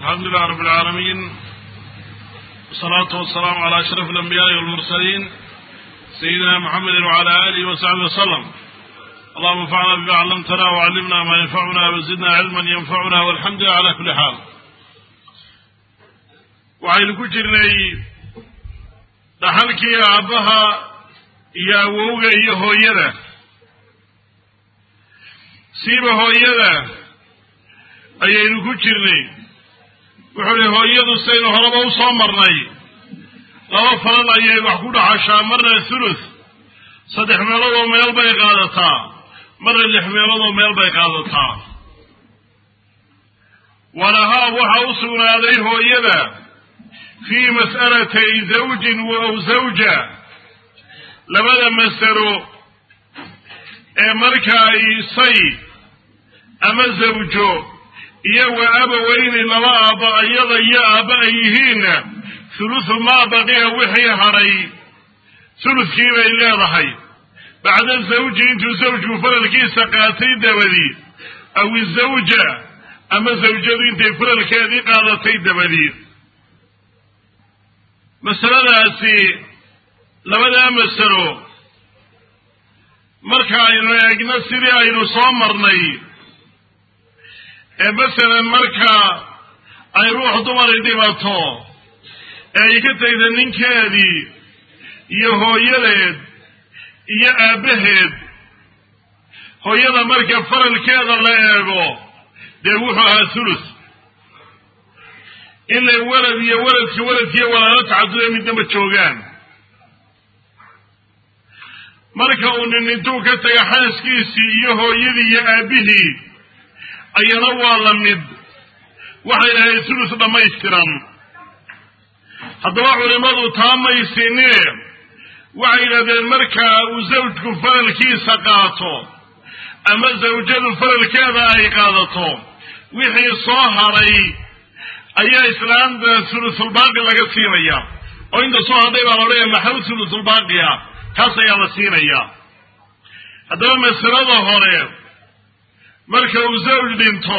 الحمد لله رب العالمين والصلاة والسلام على أشرف الأنبياء والمرسلين سيدنا محمد وعلى آله وصحبه وسلم اللهم انفعنا بما علمتنا وعلمنا ما ينفعنا وزدنا علما ينفعنا والحمد لله على كل حال waxaynu ku jirnay dhaxalkii aabbaha iyo awowga iyo hooyada siiba hooyada ayaynu ku jirnay wuxuu ihi hooyadu saynu horeba u soo marnay laba falan ayay wax ku dhaxashaa marna thuluth saddex meeloodoo meel bay qaadataa marna lix meeloodoo meel bay qaadataa walahaa waxaa u sugnaaday hooyada fii mas'alatay zawjin aw zawja labada masalo ee markaa isay ama zawjo iyo wa abaweyni laba aabba iyada iyo aabba ay yihiinna thuluthu maa baqiya wixii hadhay thuluthkii bay leedahay bacda zawji intuu zawjku faralkiisa qaatay dabadii aw izawja ama zawjadu intay faralkeedii qaadatay dabadii masaladaasi labadaa masalo marka aynu eegno sidii aynu soo marnay ee masalan marka ay ruux dumari dhibato ee ay ka tegda ninkeedii iyo hooyadeed iyo aabbaheed hooyada marka faralkeeda la eego dee wuxuu ahaa thuluth ilay walad iyo waladka waladkiiyo walaalo tacaduda midnama joogaan marka uu nin intuu ka taga xaaskiisii iyo hooyadii iyo aabbihii ayana waa la mid waxay dhahay thuluth dhammaystiran haddaba culimmadu taa maysinee waxay yidhahdeen marka uu zawjku faralkiisa qaato ama zawjadu faralkeeda ay qaadato wixii soo hadhay ayaa islaamta thuluthulbaaqi laga siinaya oo inta soo hadhay baa la odhanaya maxaw thuluthulbaaqiya taas ayaa la siinayaa haddaba masalada hore marka uu zawj dhinto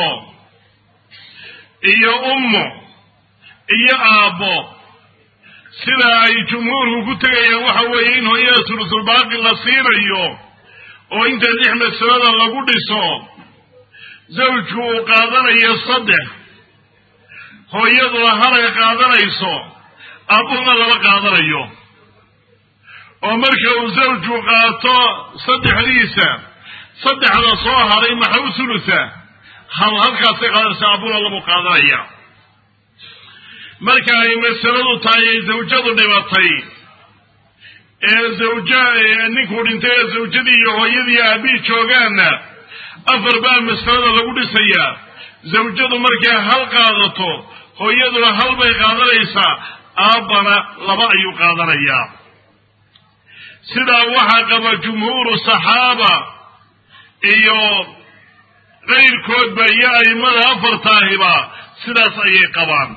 iyo ummu iyo aabbo sida ay jumhuurku ku tegayaan waxa weeye in hooyada thuluthulbaaqi la siinayo oo inta lix masalada lagu dhiso zawjku uu qaadanayo saddex hooyaduna halay qaadanayso aabbuhuna lama qaadanayo oo marka uu zawjku qaato saddexdiisa saddexda soo haray maxaw thulutha hal halkaasay qaadanaysa aabbuhuna lamu qaadanaya marka ay masaladu tahay ay zawjadu dhibatay ee zawja ninkuu dhintay ee zawjadii iyo hooyadii aabbihi joogaanna afar baa masalada lagu dhisayaa zawjadu markay hal qaadato hooyaduna hal bay qaadanaysaa aabbana laba ayuu qaadanayaa sidaa waxaa qaba jumhuuru saxaaba iyo qayrkoodba iyo a'immada afartaahiba sidaas ayay qabaan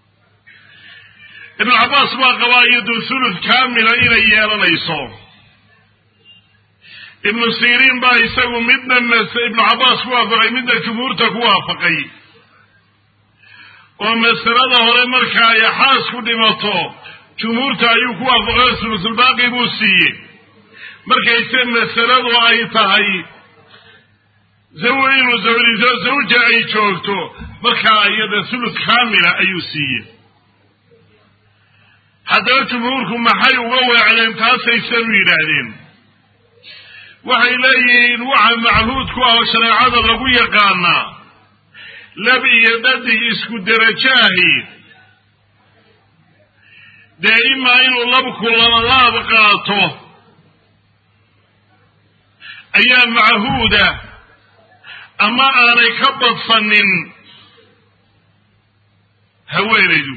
ibnu cabbaas baa qabaa iyadu thuluth kaamila inay yeelanayso ibnu siriin baa isagu midna ibnu cabbaas ku waafaqay midna jumhuurta ku waafaqay oo masalada hore marka ay xaasku dhimato jumhuurta ayuu ku waafaqay thuluthulbaaqi buu siiyey markayse masaladu ay tahay inuu zawliso zawja ay joogto markaa iyada thuluth kaamila ayuu siiyey haddaba jumhuurku maxay uga weecdeen taasaysanu yidhaahdeen waxay leeyihiin waxa machuud ku ah oo shareecada lagu yaqaanaa lab iyo dhadig isku derajaahi dee imaa inuu labku labalaab qaato ayaa machuuda ama aanay ka badsanin haweenaydu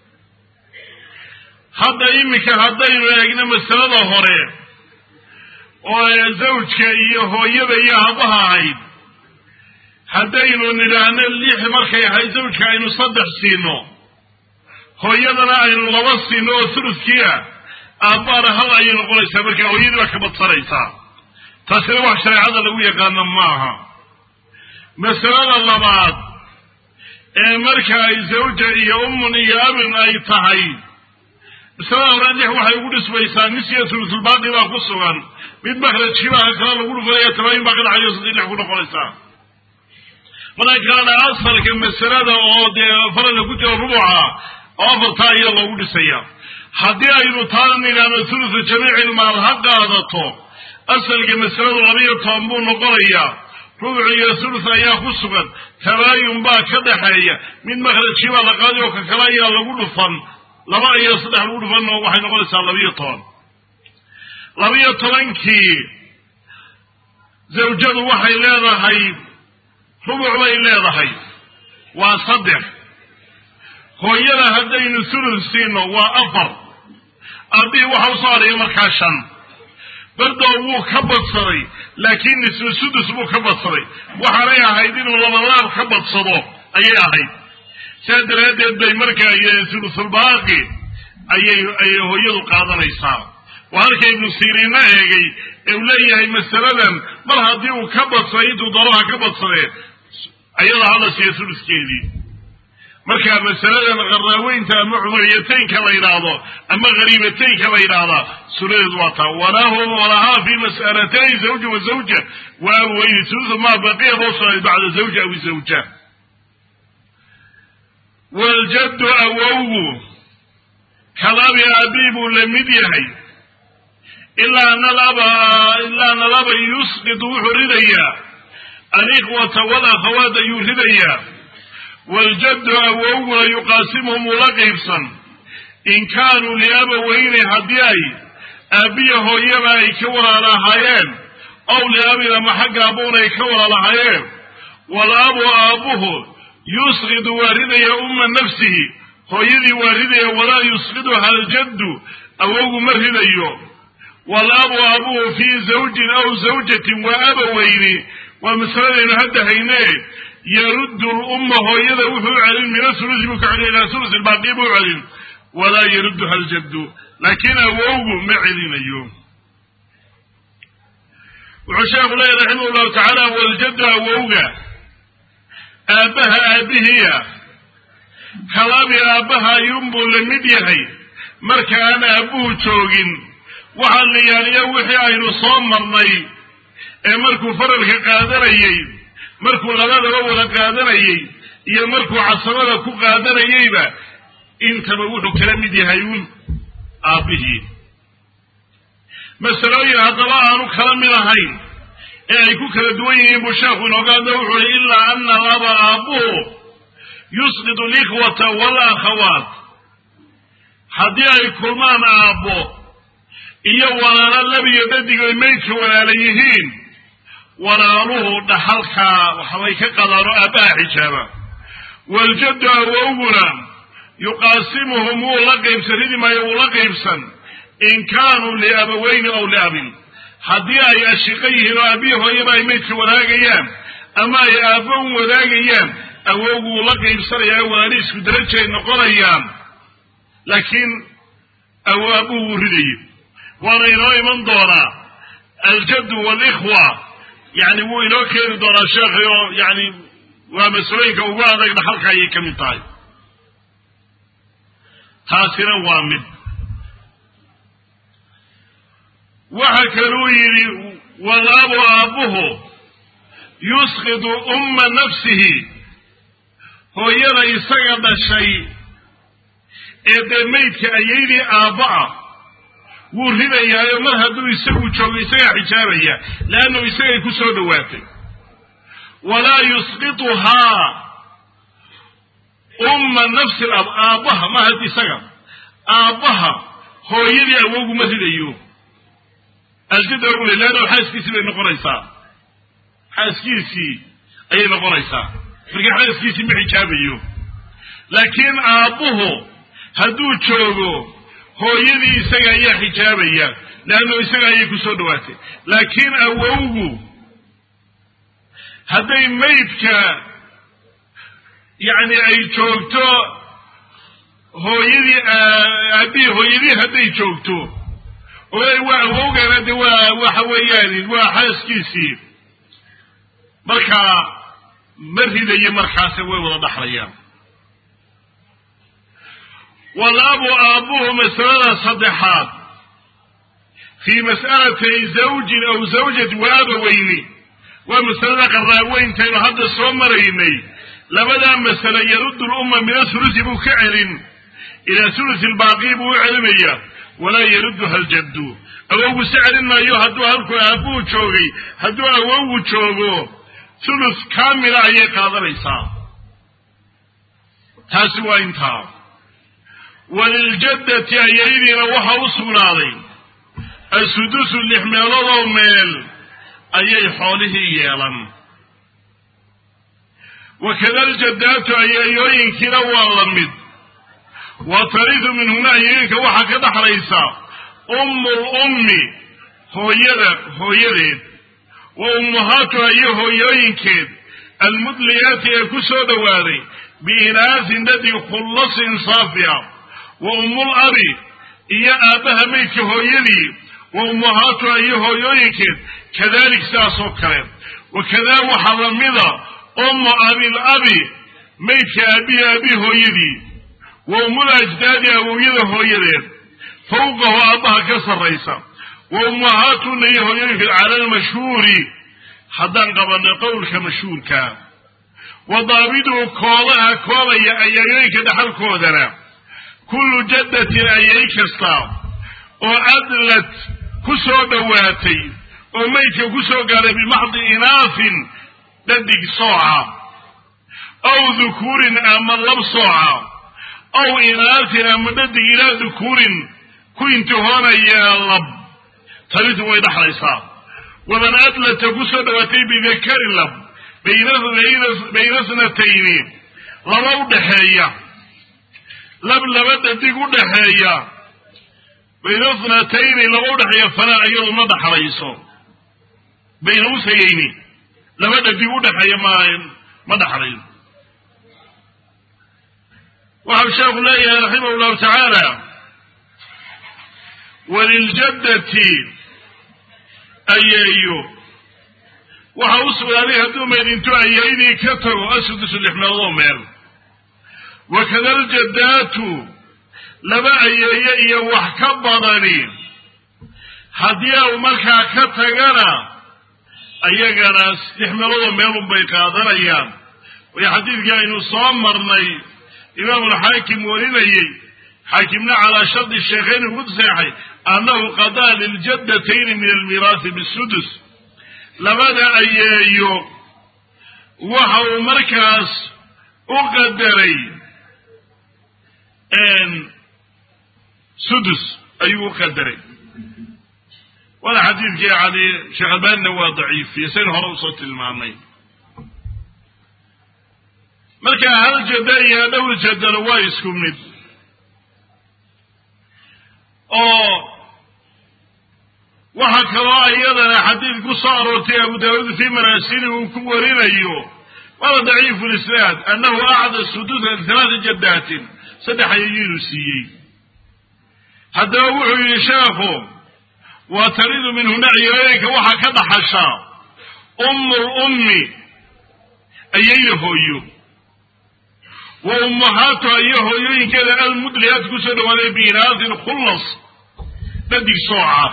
hadda iminka haddaynu eegno masalada hore oo zawjka iyo hooyada iyo aabbaha ahayd haddaynu nidhaahno lix markay ahayd zawjka aynu saddex siino hooyadana aynu laba siino oo thuluthkii ah aabbaana hal ayay noqonaysaa markaa hooyadii baa ka badsanaysaa taasina wax shareecada lagu yaqaano maaha masalada labaad ee marka ay zawja iyo ummun iyo abin ay tahay masalada hore lix waxay ugu dhismaysaa nisya sulusulbaaqi baa ku sugan mid makrajkiibaa kala lagu dhufanaya tabaayin baa ka dhacayo sadii lix ku noqonaysaa marka kalena asalka masalada oo dee faralka ku jira rubuca oo afartaa ayaa loogu dhisaya haddii aynu taana nidhaahno thuluthu jamiicilmaal ha qaadato asalka masaladu labiyo toban buu noqonayaa rubuc iyo thuluth ayaa ku sugan tabaayun baa ka dhaxeeya mid makrajkii baa la qaadi oo ka kale ayaa lagu dhufan laba iyo saddex lagu dhufan waxay noqonaysaa labiyo toban labiyo tobankii zawjadu waxay leedahay rubuc bay leedahay waa saddex hooyada haddaynu thuluth siino waa afar aabihii waxa u soo hadhaya markaa shan bardoor wuu ka badsaday laakiin nisfu sudus buu ka badsaday waxaanay ahayd inuu labalaab ka badsado ayay ahayd sidaa daraaddeed bay markaa thulusulbaaqi ayay ayay hooyadu qaadanaysaa waa halka ibnu siriinna eegay ee uu leeyahay masaladan mar haddii uu ka badsaday intuu dooraha ka badsadee ayada hala siiya thuluskeedii marka masaladan qaraaweynta ama cumuriyataynka la yidhaahdo ama hariibataynka la yidhaahdaa sunadeedu waa taa walahum walahaa fi mas'alatayn zawja wa zawja wa abweyni thuluthu ma baqiya boo sugnaaday bacda zawja aw zawja waljaddu awowgu kalabi aabii buu la mid yahay ilaa ana laba ilaa ana laba yusqitu wuxuu ridayaa alikhwata walakhawaat ayuu ridayaa waljaddu awowguna yuqaasimuhum ula qaybsan in kaanuu liabaweyni haddii ay aabbiya hooyaba ay ka walaalahaayeen ow liabin ama xagga abuun ay ka walaalahaayeen walabu aabbuhu yusqidu waa ridaya umma nafsihi hooyadii waa ridaya walaa yusqiduha aljaddu awowgu ma ridayo walabu aabuhu fii zawjin aw zawjatin waa abaweyni waa masaladaynu hadda haynee yaruddu lumma hooyada wuxuu u celin min athulusi buu ka celin ilaa thulusi baaqi buu u celin walaa yarudduha aljaddu laakiin awowgu ma celinayo wuxuu sheekhu leeyahy raximah llahu tacaala waljaddu awowga aabbaha aabbihiya kalabi aabbaha ayuunbuu la mid yahay marka aan aabbuhu joogin waxaa la yaaliya wixii aynu soo marnay ee markuu faralka qaadanayey markuu labadaba wada qaadanayey iyo markuu casabada ku qaadanayeyba intaba wuxuu kala mid yahay uun aabbihii masalooyin haddaba aanu kala mid ahayn ee ay ku kala duwan yihiin buu sheekhu inooga hadla wuxuu uhi ilaa ana laba aabbuhu yusqidu alikhwata walakhawaat haddii ay kulmaan aabbo iyo walaalo labiyo dhadigoy maydka walaala yihiin walaaluhu dhaxalkaa waxbay ka qadaano aabbaha xijaaba waljaddu awowguna yuqaasimuhum wuu la qaybsan ridi maayo wuu la qaybsan in kaanuu liabaweyni ow liabin haddii ay ashiqo yihiin oo aabbihi hooyaba ay maydka wadaagayaan ama ay aabbown wadaagayaan awowgu wuu la qaybsanayaa walaali isku darajay noqonayaan laakiin aabbuhu wuu ridayay waana inoo iman doonaa aljaddu waalikhwa yani wuu inoo keeni doonaa sheekhay oo yani waa masalooyinka ugu adag dhaxalka ayay ka mid tahay taasina waa mid waxa kaluu yidhi walaabu aabbuhu yusqidu umma nafsihi hooyada isaga dhashay ee dee maydka ayaydii aabba ah wuu ridayaayo mar hadduu isagu joogo isagaa xijaabaya leannu isagay ku soo dhowaatay walaa yusqituhaa umma nafsi lab aabbaha ma had isaga aabbaha hooyadii awowgu ma ridayo aljada ule leanno xaaskiisii bay noqonaysaa xaaskiisii ayay noqonaysaa marka xaaskiisii ma xijaabayo laakiin aabbuhu hadduu joogo hooyadii isaga ayaa xijaabaya leanno isaga ayay ku soo dhowaatay laakiin awowgu hadday maydka yacni ay joogto hooyadii aabihii hooyadii hadday joogto oay waa awowgana de waa waxa weeyaan waa xaaskiisii markaa ma ridayo markaase way wada dhaxlayaan walabu aabbuhu masalada saddexaad fii mas'alatay zawjin aw zawjati wa abaweyni waa masalada qaraaweyntaaynu hadda soo maraynay labadaa masale yaruddu lumma min athulusi buu ka celin ilaa thulusi lbaaqii buu u celinaya walaa yarudduha aljaddu awowgu se celin maayo hadduu halku aabbuhu joogay hadduu awowgu joogo thulus kaamila ayay qaadanaysaa taasi waa intaa waliljaddati ayaydiina waxa u sugnaaday asudusu lix meeloodoo meel ayay xoolihii yeelan wakada aljaddaatu ayayooyinkiina waa la mid wa taridu minhuna ayayooyinka waxaa ka dhaxlaysa ummu lummi hooyada hooyadeed wa ummuhaatuha iyo hooyooyinkeed almudliyaati ee ku soo dhowaaday biinaasin dadi khullasin saafiya wa ummul abi iyo aabbaha maydka hooyadii wa ummuhaatuha iyo hooyooyinkeed kadalik sidaas oo kale wakadaa waxaa lamida ummu abil abi maydka aabihi aabihi hooyadii wa ummul ajdaadi awowyada hooyadeed fawqahu aabbaha ka sarraysa wa ummuhaatuna iyo hooyooyinkeed cala almashhuuri haddaan qabanay qowlka mashhuurka wa daabiduhu koodaha koodaya ayayooyinka dhaxalkoodana kullu jaddatin ayay kasta oo adlad ku soo dhowaatay oo maydka ku soo gaaray bimaxdi inaafin dhadig sooca aw dukuurin ama lab sooca aw inaafin ama dhadig ilaa dukuurin ku intihoonaya lab talidu way dhaxlaysaa waman adlata ku soo dhowaatay bidakarin lab bayna snatayni laba u dhaxeeya lab laba dhadig u dhaxeeya bayna snatayni laba udhexeeya falaa iyadu ma dhaxlayso bayna usayayni laba dhadig udhexeeya ma ma dhaxlayo waxau sheekhu leeyahay raximah llahu tacaala waliljaddati ayeeyo waxa u sugnaaday hadduu maydinto ayeydii ka tago asudusu lix meeloodoo meel wakada aljaddaatu laba ayeeye iyo wax ka badani haddii au markaa ka tagana ayagana lix meeloodoo meelun bay qaadanayaan way xadiidkii aynu soo marnay imaamulxaakim warinayey xaakimna calaa shardi sheekhayn ugu seexay annahu qadaa liljadatayni min almiiraasi bisudus labada ayeeyo waxa uu markaas u qadaray sudus ayuu u qadaray waana xadiidkii cali sheekh albaanina waa daciifiye saynu hore usoo tilmaamay marka hal jada iyo dhowr jadalo waa isku mid oo waxaa kaloo iyadana xadiid ku soo aroortay abu daawuud fii maraasili uu ku warinayo waana daciifu lisnaad annahu acda sudusa halaata jadaatin saddex ayayinuu siiyey haddaba wuxuu yidhi sheekhu waa taridu minhuna ciyooyinka waxaa ka dhaxasha ummu lummi ayayna hooyo wa ummahaatuha iyo hooyooyinkeeda almudliyaat kusoo dhawaaday biinaasin khullas dhadig sooca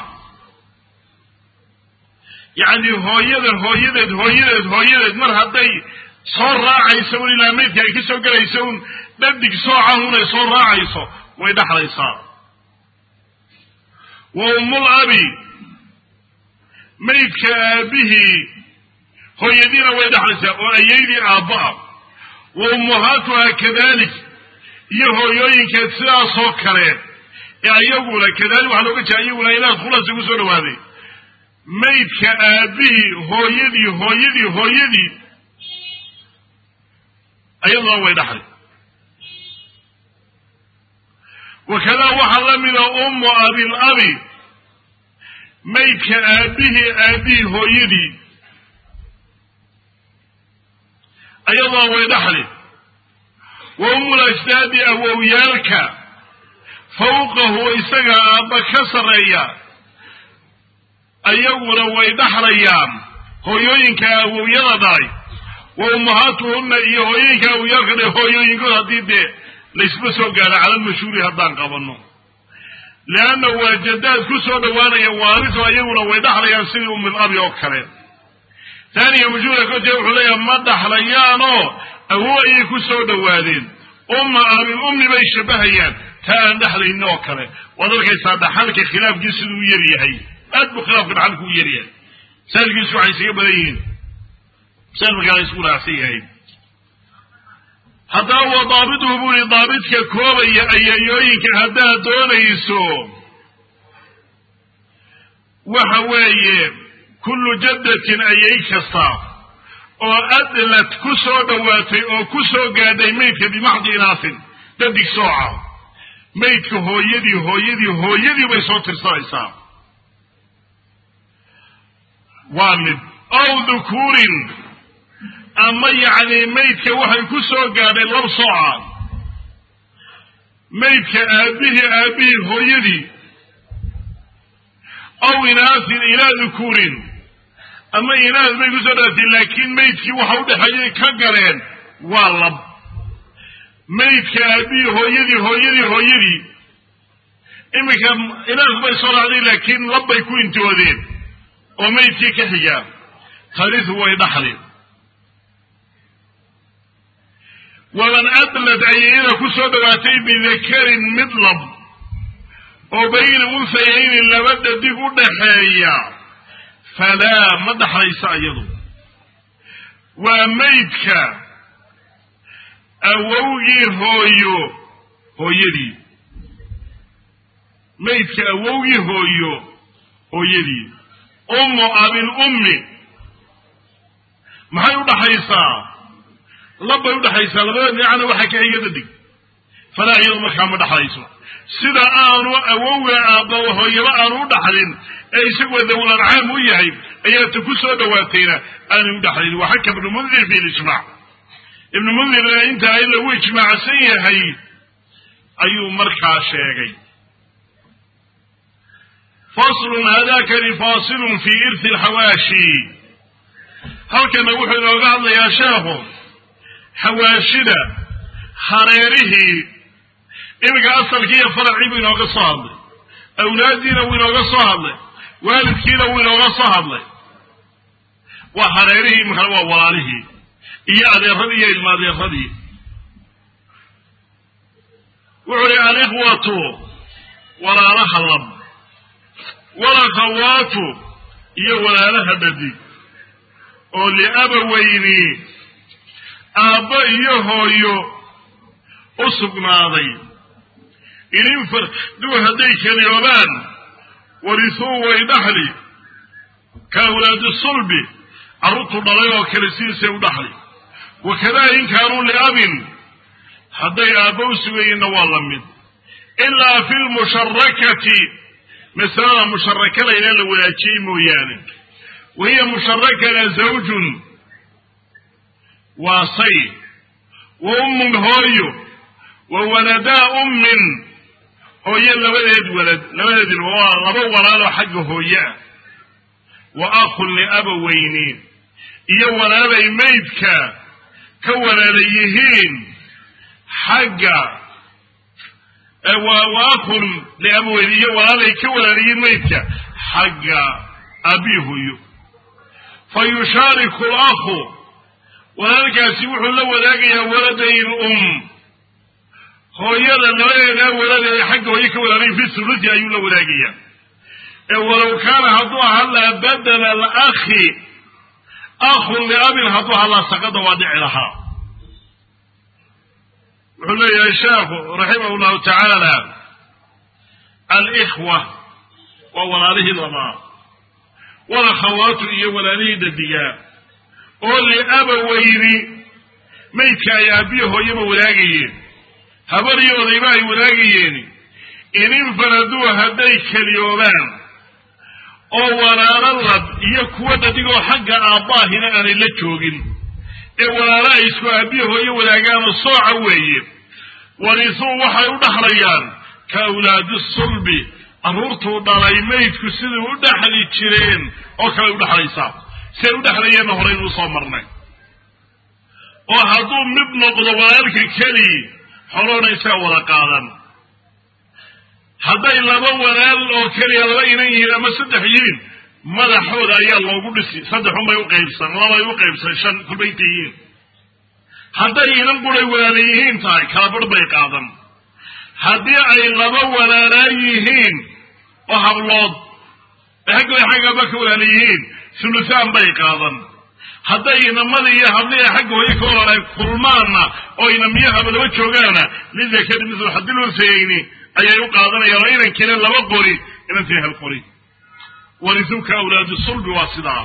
yacni hooyada hooyadeed hooyadeed hooyadeed mar hadday soo raacayso un ilaa maydka ay ka soo gelayso un dhadig sooca un ay soo raacayso way dhaxlaysaa wa ummul abi maydka aabihii hooyadiina way dhaxlaysaa oo ayaydii aabba'a wa ummuhaatuha kadalik iyo hooyooyinkeed sidaasoo kale ee ayaguna kadalik waxaa looga jeeda iyaguna ilaah khulasi ku soo dhawaaday maydka aabihii hooyadii hooyadii hooyadii ayaduna way dhaxlay wakadaa waxaa la mida ummu abil abi maydka aabihii aabihii hooyadii ayaduna way dhaxli wa ummul ajdaadi awowyaalka fawqahu isaga aabba ka sarreeya ayaguna way dhaxlayaan hooyooyinka awowyada dhalay wa ummahaatuhunna iyo hooyooyinka awowyaalka dhalay hooyooyinkood haddii dee laysma soo gaaro cala almashhuuri haddaan qabanno leanna waa jadaad ku soo dhowaanaya waariso iyaguna way dhaxlayaan sidii umil abi oo kale taaniya mashhuura kote wuxuu leeyaha ma dhaxlayaanoo awow ayay ku soo dhowaadeen umma ahlul ummi bay shabahayaan taa aan dhexlaynin oo kale waad arkaysaa dhaxalka khilaafkii siduu u yar yahay aad buu khilaafka dhaxalku u yaryahay masaajilkiisu waxay isaga badan yihiin masaajil markaa la isku raacsan yahay haddaba wa daabituhu buu yihi daabidka koobaya ayayooyinka haddaad doonayso waxa weeye kullu jaddatin ayay kasta oo adlad ku soo dhowaatay oo ku soo gaadhay maydka bimaxdi inaasin dadig sooca maydka hooyadii hooyadii hooyadii bay soo tirsanaysaa waa mid aw dhukuurin ama yacni maydka waxay ku soo gaadhay lab sooca maydka aabihii aabihii hooyadii aw inaasin ilaa dhukuurin ama inaas bay kusoo dhaatay laakiin maydkii waxa udhexeeyay ka galeen waa lab maydka aabihii hooyadii hooyadii hooyadii iminka inaas bay soo raacday laakiin lab bay ku intoodeen oo maydkii ka xigaa tarisu way dhaxli waman adlad ayayada ku soo dhowaatay bidakarin mid lab oo bayna unsayayni laba dhadig u dhaxeeya falaa ma dhaxlayso iyadu waa maydka awowgii hooyo hooyadii maydka awowgii hooyo hooyadii ummu abil ummi maxay u dhaxaysaa labbay udhaxaysaa labada dhinacna waxaa ka xiga dadig falaa iyadu markaa ma dhaxlayso sida aanu awowga aabba hooyaba aanu u dhaxlin ee isagoo dawul ancaam u yahay ayaa ta ku soo dhowaatayna aanay u dhaxlin waa xaka ibnu mundir fi lijmac ibnu mundirna intaa in lagu ijmaacsan yahay ayuu markaa sheegay faslun hadakani fasilun fi irthi alxawaashi halkana wuxuu inooga hadlayaa sheekhu xawaashida hareerihii iminka asalkii iyo faracii buu inooga soo hadlay awlaaddiina wuu inooga soo hadlay waalidkiina wuu inooga soo hadlay waa hareerihii iminkana waa walaalihii iyo adeeradii iyo ilma adeeradii wuxuu yihi alikhwatu walaalaha lab walakhawaatu iyo walaalaha dhadig oo liabaweyni aabbo iyo hooyo u sugnaaday ininfarduu hadday keliyoobaan warisuu way dhaxli ka awlaadi sulbi carruurtu dhalay oo kale sidiisay u dhaxli wakadaa in kaanuu liabin hadday aabbo u sugayeenna waa la mid ilaa fi lmusharakati masalada musharakada inaan la wadaajiyey mooyaane wa hiya musharakana zawjun waa say wa ummun hooyo wa waladaa ummin hooyo labadeed walad labadeed ilmo waa laba walaaloo xagga hooye ah wa akhun liabaweyni iyo walaalay maydka ka walaala yihiin xagga wa akhun liabaweyni iyo walaalay ka walaala yihiin maydka xagga aabii hooyo fa yushaariku lakhu walaalkaasi wuxuu la wadaagayaa waladay lum hooyada labadeedaa walad ee xagga hooye ka walaalayin fi sulusi ayuu la wadaagayaa ee walow kaana hadduu ahaan lahaa badala alakhi akhun liabin hadduu ahaan lahaa saqada waa dhici lahaa wuxuu leeyahay sheekhu raximah llahu tacaala alikhwa waa walaalihii labaa walakhawaatu iyo walaalihii dadigaa oo liabaweyni maydka ay aabbiyo hooyaba wadaagayeen habariyo odayba ay wadaagayeen ininfaraduu hadday keliyoobaan oo walaalo lab iyo kuwa dhadigoo xagga aabbaahina aanay la joogin ee walaalo ay isku aabbiyo hooyo wadaagaanoo sooca weeye warisuu waxay u dhaxlayaan ka awlaadi sulbi carruurtuu dhalay maydku sidai u dhaxli jireen oo kale u dhexlaysaa siay u dhexlayeenna horeynuu soo marnay oo hadduu mid noqdo walaalka keli xolohona isaga wada qaadan hadday laba walaal oo keliya laba inan yihiin ama saddex yihiin madaxooda ayaa loogu dhisi saddexunbay u qaybsan labay u qaybsan shan kulbayta yihiin hadday inan buray walaala yihiin tahay kala barh bay qaadan haddii ay laba walaalaa yihiin oo hablood xagga xaggaba ka walaala yihiin sulusaan bay qaadan hadday inamada iyo hablihi xagga hooye ka walaala kulmaanna oo inamiyo hablaba joogaana lidakari mislu xadilunsayeyni ayay u qaadanayaan oo inankiina laba qori inantiina hal qori warisuka awlaadu sulbi waa sidaa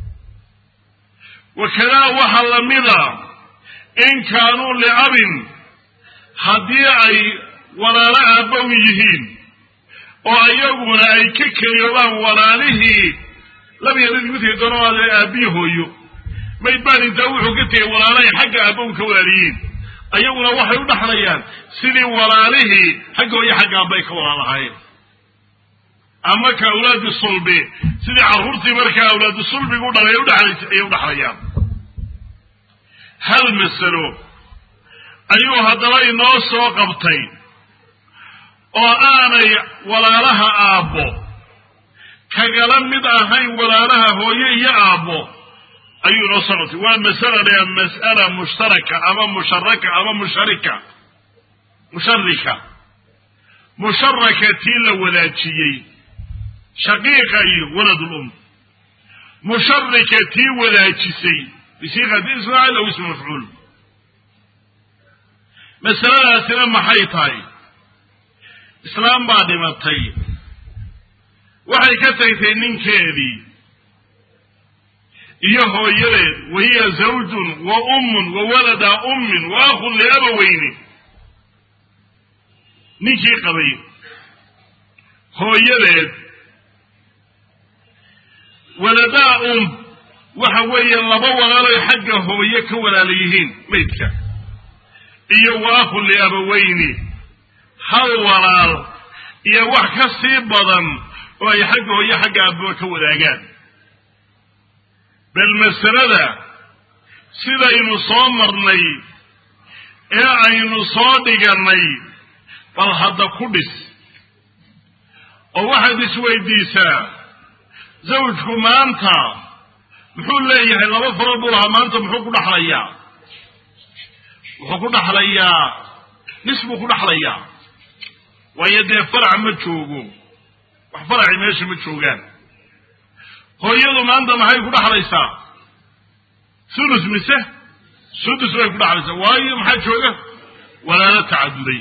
wakadaa waxaa lamida in kaanuu liabin haddii ay walaalo aabbow yihiin oo iyaguna ay ka keliyoobaan walaalihii labyadadii midkay doonaade aabbiyi hooyo mayd baan intaa wuxuu ka tegay walaalahay xagga aabbow ka walaaliyiin ayaguna waxay u dhaxlayaan sidii walaalihii xagga hooyo xagga aabbay ka walaalahaayeen ama ka awlaadu sulbi sidii carruurtii markaa awlaadu sulbigu dhalay udhaxlaysay ayay u dhaxlayaan hal masalo ayuu haddaba inoo soo qabtay oo aanay walaalaha aabbo kagala mid ahayn walaalaha hooye iyo aabbo ayuu inoo soo qabtay waa masala la mas'ala mushtaraka ama musharaka ama musharika musharika musharaka tii la wadaajiyey shaqiiqa iyo waladul um musharika tii wadaajisay bisiiqati ismaacil aw ismi mafcuul masaladaasina maxay tahay islaam baa dhimatay waxay ka tagtay ninkeedii iyo hooyadeed wahiya zawjun wa ummun wa walada ummin wa akhun liabaweyni ninkii qabay hooyadeed waladaa um waxa weeye laba walaaloy xagga hooye ka walaala yihiin maydka iyo wa akhun liabaweyni hal walaal iyo wax ka sii badan oo ay xagga hooye xagga aababa ka wadaagaan bal masalada sidaynu soo marnay ee aynu soo dhigannay bal hadda ku dhis oo waxaad isweydiisaa zawjku maanta muxuu leeyahay laba farood buu lahaa maanta muxuu ku dhaxlayaa wuxuu ku dhaxlayaa nis buu ku dhaxlayaa waayo dee farac ma joogo wax faraci meesha ma joogaan hooyadu maanta maxay ku dhaxlaysaa sulus mise sudus bay ku dhaxlaysaa waayo maxaa jooga walaalo tacaduday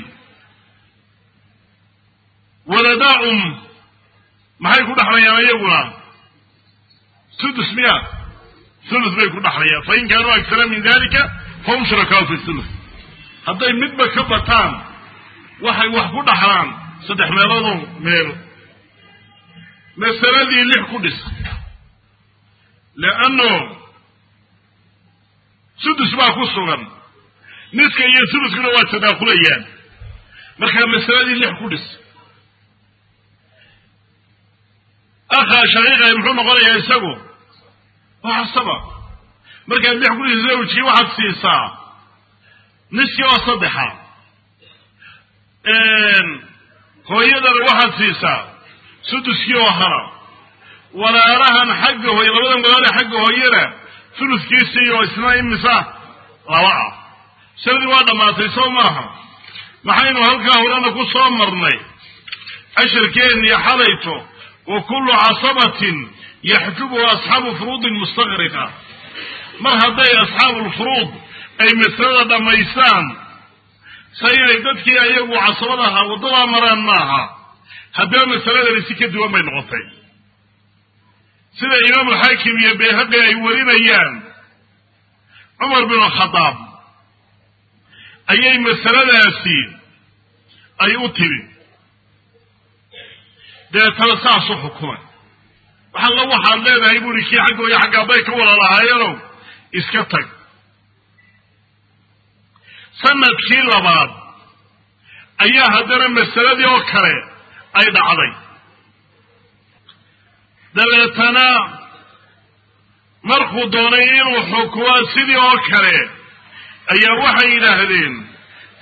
waladaa um maxay ku dhaxlayaan iyaguna sudus miya sulus bay ku dhaxlayaan fain kaanuu agsara min dalika fahum shurakaau fi sulus hadday midba ka bataan waxay wax ku dhaxlaan saddex meeloodoo meel masaladii lix ku dhis leanno sudus baa ku sugan niska iyo suluskuna waa tadaakulayaan markaa masaladii lix ku dhis akhaa shaqiiqay muxuu noqonayaa isagu waa saba markaad lix ku dhis zawjkii waxaad siisaa niskii oo saddexa hooyadana waxaad siisaa suduskii oo hara walaalahan xagga hooye labadan walaale xagga hooyana suluskiisii oo isna imisa laba ah sanadii waa dhammaatay soo maaha maxaynu halkaa horena ku soo marnay cashirkeennii xalayto wa kullu casabatin yaxjubuhu asxaabu furuudin mustaqriqa mar hadday asxaabulfuruud ay masalada dhammaystaan sa inay dadkii ayagu casabada ahaa waddadaa maraan maaha haddaba masaladani si ka duwan bay noqotay sida imaamulxaakim iyo bayhaqi ay warinayaan cumar binu khadaab ayay masaladaasi ay u timi deetana saas u xukumay waxalla waxaad leedahay buuri kii xaggooyo xaggaabbay ka walalahaayenow iska tag sanadkii labaad ayaa haddana masaladii oo kale ay dhacday dabeetana markuu doonay inuu xukumo sidii oo kale ayaa waxay yidhaahdeen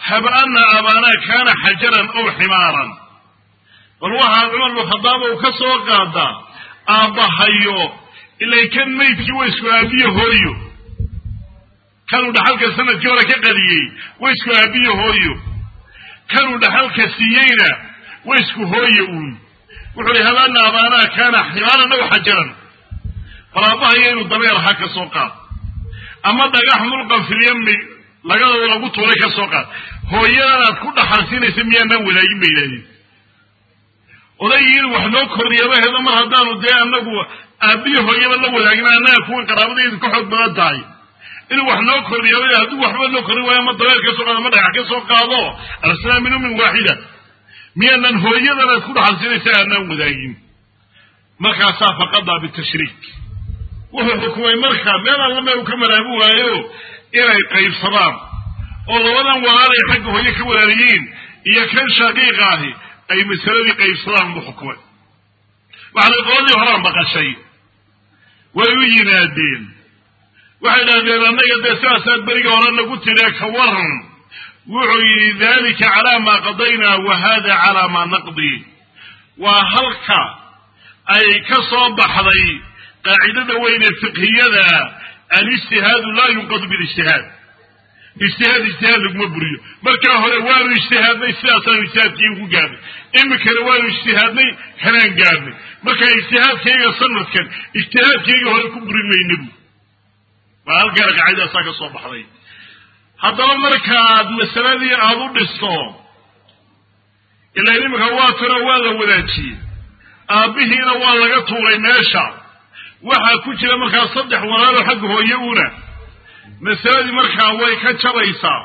hab ana abaanaa kaana xajaran aw ximaaran bal waxaa cumar bnu khadaab uu ka soo qaadaa aabbahayo ilay kan maydkii wa isku aabiyo hooyo kanuu dhaxalka sanadkii hore ka qadiyey wa isku aabiyo hooyo kanuu dhaxalka siiyeyna wa isku hooyo uun wuxuu yihi habana abaanaa kaana ximaaran aw xajaran bal aabbahayo inuu dabeer ahaa ka soo qaad ama dhagax mulqan filyami lagadooda lagu tuuray ka soo qaad hooyadan aad ku dhaxalsiinaysa miyaanaan wadaagin ba yidhahdeen odaygii inuu wax noo kordhiyaba hedo mar haddaanu dee anagu aabbiyo hooyaba la wadaagin annaga kuwan qaraabadaydu ka xoog badan tahay inuu wax noo kordhiyaba hadduu waxba noo kordhin waayo ama dabeer ka soo qaado ama dhagax ka soo qaado arsalaa min ummin waaxida miyaanan hooyadan aad ku dhaxalsiinaysa aanaan wadaagin markaasaa faqadaa bitashriik wuxuu xukumay markaa meel alla meel uu ka maraabi waayo inay qaybsadaan oo labadan walaalay xagga hooye ka walaaliyiin iyo kan shaqiiqa ahi ay masaladii qaybsadaan buu xukumay waxaana qoladii horaan maqashay way u yimaadeen waxay dhahdeen annaga dee sidaasaad beriga hore nagu tidhee ka waran wuxuu yidhi dalika calaa maa qadaynaa wa hada calaa maa naqdi waa halka ay ka soo baxday qaacidada weyne fiqhiyada alijtihaadu laa yunqadu bilijtihaad ijtihaad ijtihaad laguma buriyo markaa hore waanu ijtihaadnay sidaasaanu ijtihaadkii ugu gaarnay imikana waanu ijtihaadnay kanaan gaarnay markaa ijtihaadkayga sanadkan ijtihaadkayga hore ku burin maynabu waa halkaana qaacidaasaa ka soo baxday haddaba markaaad masaladii aada u dhisto ilaa imika waa tiro waa la wadaajiyey aabbihiina waa laga tuuray meesha waxaa ku jira markaa saddex walaalo xagga hooye una masaladii markaa way ka jabaysaa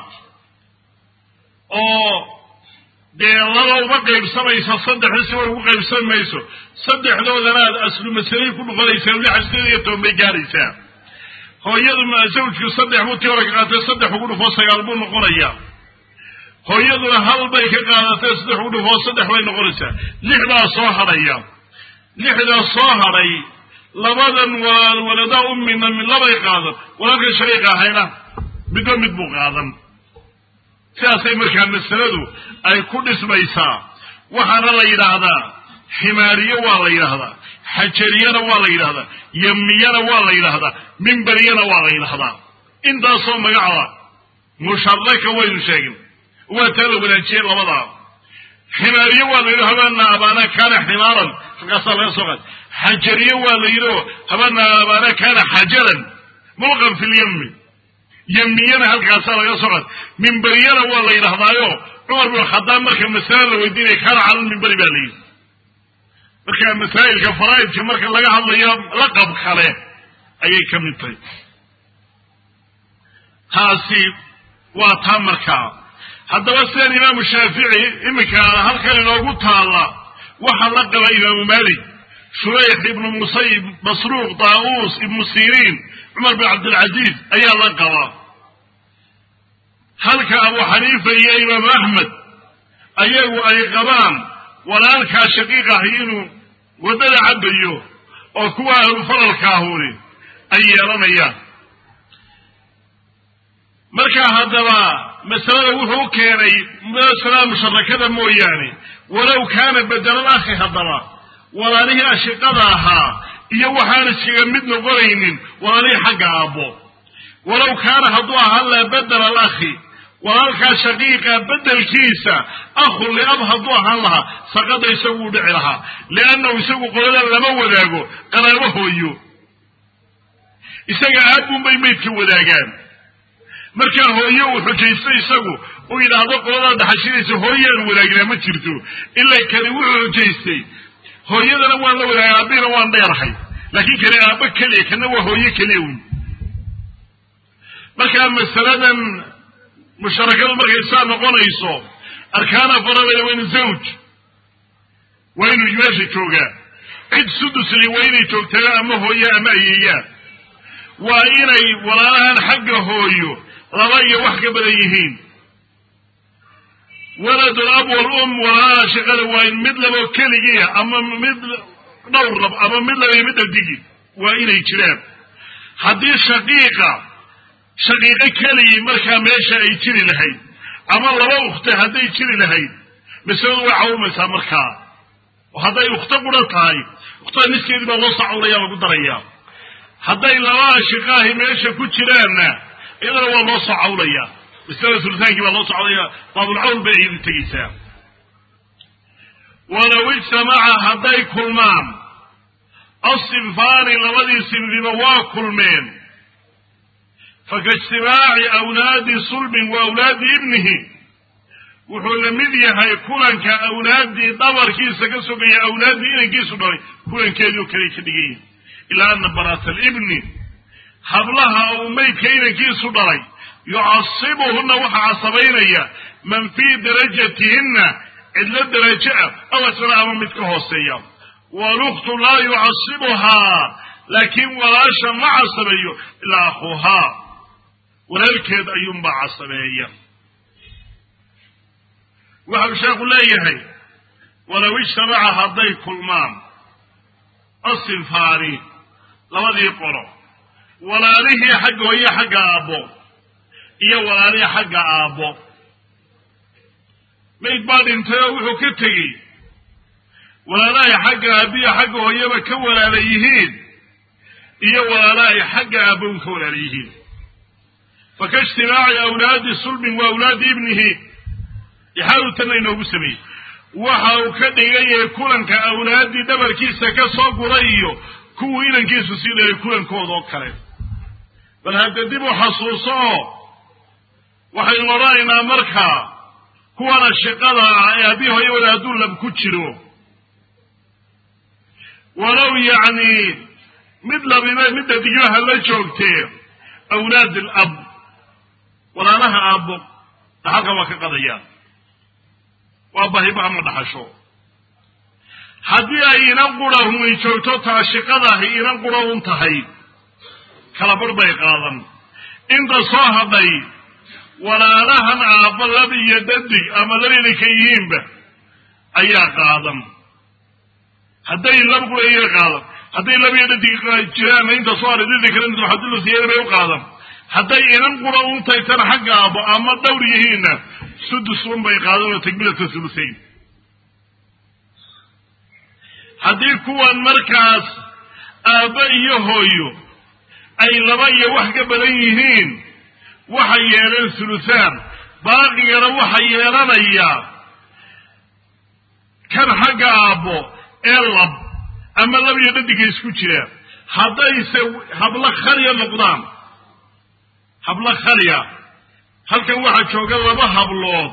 oo dee laba uma qaybsamayso saddexda si way ugu qaybsan mayso saddexdoodana aad aslu masalay ku dhufanaysaa lix sideed iyo toban bay gaaraysaa hooyaduna zawjku saddex buu tii hore ka qaadatay saddex ugu dhufoo sagaal buu noqonayaa hooyaduna hal bay ka qaadatay saddex ugu dhufoo saddex bay noqonaysaa lixdaa soo hadhaya lixdaa soo hadhay labadan waa waladaa ummina mid labay qaadan walaalka shariiqa ahayna midba mid buu qaadan sidaasay markaa masaladu ay ku dhismaysaa waxaana la yidhaahdaa ximaariye waa la yidhaahdaa xajariyana waa la yidhahdaa yamiyana waa la yidhahdaa mimbariyana waa la yidhahdaa intaasoo magacda musharaka waynu sheegin waa taa la wadaajiyey labadaa ximaariye waa la yidhi habaana abaana kaana ximaaran halkaasaa laga soo qaad xajariye waa la yidhi oo habaana abaana kaana xajaran mulqan fi lyami yamiyana halkaasaa laga soo qaad mimbariyana waa la yidhahdaayo cumar bin khadaab marka masale la weydiinaya kaana cala lmimbari baa la yidhi marka masaa'ilka faraa'idka marka laga hadlayo laqab kale ayay ka mid tahay taasi waa taa markaa haddaba sidan imaamu shaafici iminka halkan inoogu taalla waxaa la qaba imaamu malik shurayx ibnu musayib masruuq daa'uus ibnu siriin cumar bin cabdilcaziiz ayaa la qaba halka abu xaniifa iyo imaamu axmed ayagu ay qabaan walaalkaa shaqiiq ahi inuu waddada cabayo oo kuwa ahlufalalkaahuni ay yeelanayaan markaa haddaba masalada wuxuu keenay masalada musharakada mooyaane walow kaana bedelal akhi haddaba walaalihii ashiqada ahaa iyo waxaan iskaga mid noqonaynin walaalihii xagga aabbo walow kaana hadduu ahaa laa bedel al akhi walaalkaa shaqiiqa bedelkiisa akhun liab hadduu ahaan lahaa saqada isagu u dhici lahaa liannahu isagu qolada lama wadaago qaraabo hooyo isaga aabbuunbay maydka wadaagaan markaa hooye uu xujaysto isagu uu yidhaahdo qoladaa dhaxashinaysa hooyaan wadaagnaa ma jirto ilaa kani wuxuu xujaystay hooyadana waan la wadaagay aabbihina waan dheerahay laakiin kani aabbo keliya kana waa hooye keliya un markaa masaladan musharakadu markay saa noqonayso arkaana farabaya waa inu zawj waa inuu meesha joogaa cid sudusli waa inay joogtaa ama hooye ama ayeeyaan waa inay walaalahan xagga hooyo laba iyo wax ka badan yihiin waladul ab wal um walaalaha shaqada waa in mid labo keligiia ama mid dhowr lab ama mid laba iyo mid adigi waa inay jiraan haddii shaqiiqa shaqiiqo keligii markaa meesha ay jiri lahayd ama laba ukhte hadday jiri lahayd masaladu way cawumaysaa markaa oo hadday ukhto qura tahay ukhtada niskeedii baa loo sacawlaya lagu darayaa hadday laba ashiqaahi meesha ku jiraanna iyadana waa loo soo cawlaya masalada sulitaankii baa loo soo cawlaya baabulcawl bay iyadu tegeysaa walow ijtamaca hadday kulmaan asinfaani labadii sinfiba waa kulmeen fakaijtimaaci awlaadi sulbin wa awlaadi ibnihi wuxuu la mid yahay kulanka awlaaddii dhabarkiisa ka sogaya awlaaddii inankiisu dhalay kulankeedii oo kale ka dhigayihin ilaa ana banaata alibni hablaha uu maydka inankiisu dhalay yucasibuhunna waxaa casabaynaya man fii darajatihinna cidlo darajo ah aw asfala ama mid ka hooseeya walukhtu laa yucasibuhaa laakiin walaasha ma casabeeyo ilaa akhuuhaa walaalkeed ayuunbaa casabeeya waxau sheekhu leeyahay walow ijtamaca hadday kulmaan asinfaani labadii qolo walaalihii xagga hooye xagga aabbo iyo walaalihii xagga aabbo mayd baa dhintay oo wuxuu ka tegey walaalahay xagga aabbiya xagga hooyaba ka walaala yihiin iyo walaalahay xagga aabbown ka walaala yihiin fakaijtimaaci awlaadi sulbin wa awlaadi ibnihi ixaalu tanna inoogu sameeyey waxa uu ka dhigan yahay kulanka awlaaddii dhabarkiisa ka soo guray iyo kuwuu inankiisu sii dhalay kulankooda oo kale bal hadda dib u xasuuso oo waxaynu odhanaynaa markaa kuwana shiqada ah ee haddii hooye wada hadduu lab ku jiro walow yacni mid labiba midda diglaha la joogtee awlaad alab walaalaha aabbo dhaxalka waa ka qadayaan waa bahibaha ma dhaxasho haddii ay inan qura humay joogto taa shiqadaahi inan qura un tahay kalabar bay qaadan inta soo hadhay walaalahan aabba lab iyo dadig ama labina ka yihiinba ayaa qaadan hadday lab qura iya qaadan hadday lab iyo dadig jiraanna inta soo hadhay didi kale madaxadulasiyeeda bay u qaadan hadday inan qura un tahay tan xagga aabbo ama dhowr yihiinna sudus un bay qaadan oo takbilata sulusayn haddii kuwan markaas aabba iyo hooyo ay laba iyo wax ka badan yihiin waxay yeeleen sulusaan baaqigana waxa yeelanaya kan xagga aabbo ee lab ama lab iyo dhadiga isku jira haddayse hablo khaliya noqdaan hablo khaliya halkan waxaa jooga laba hablood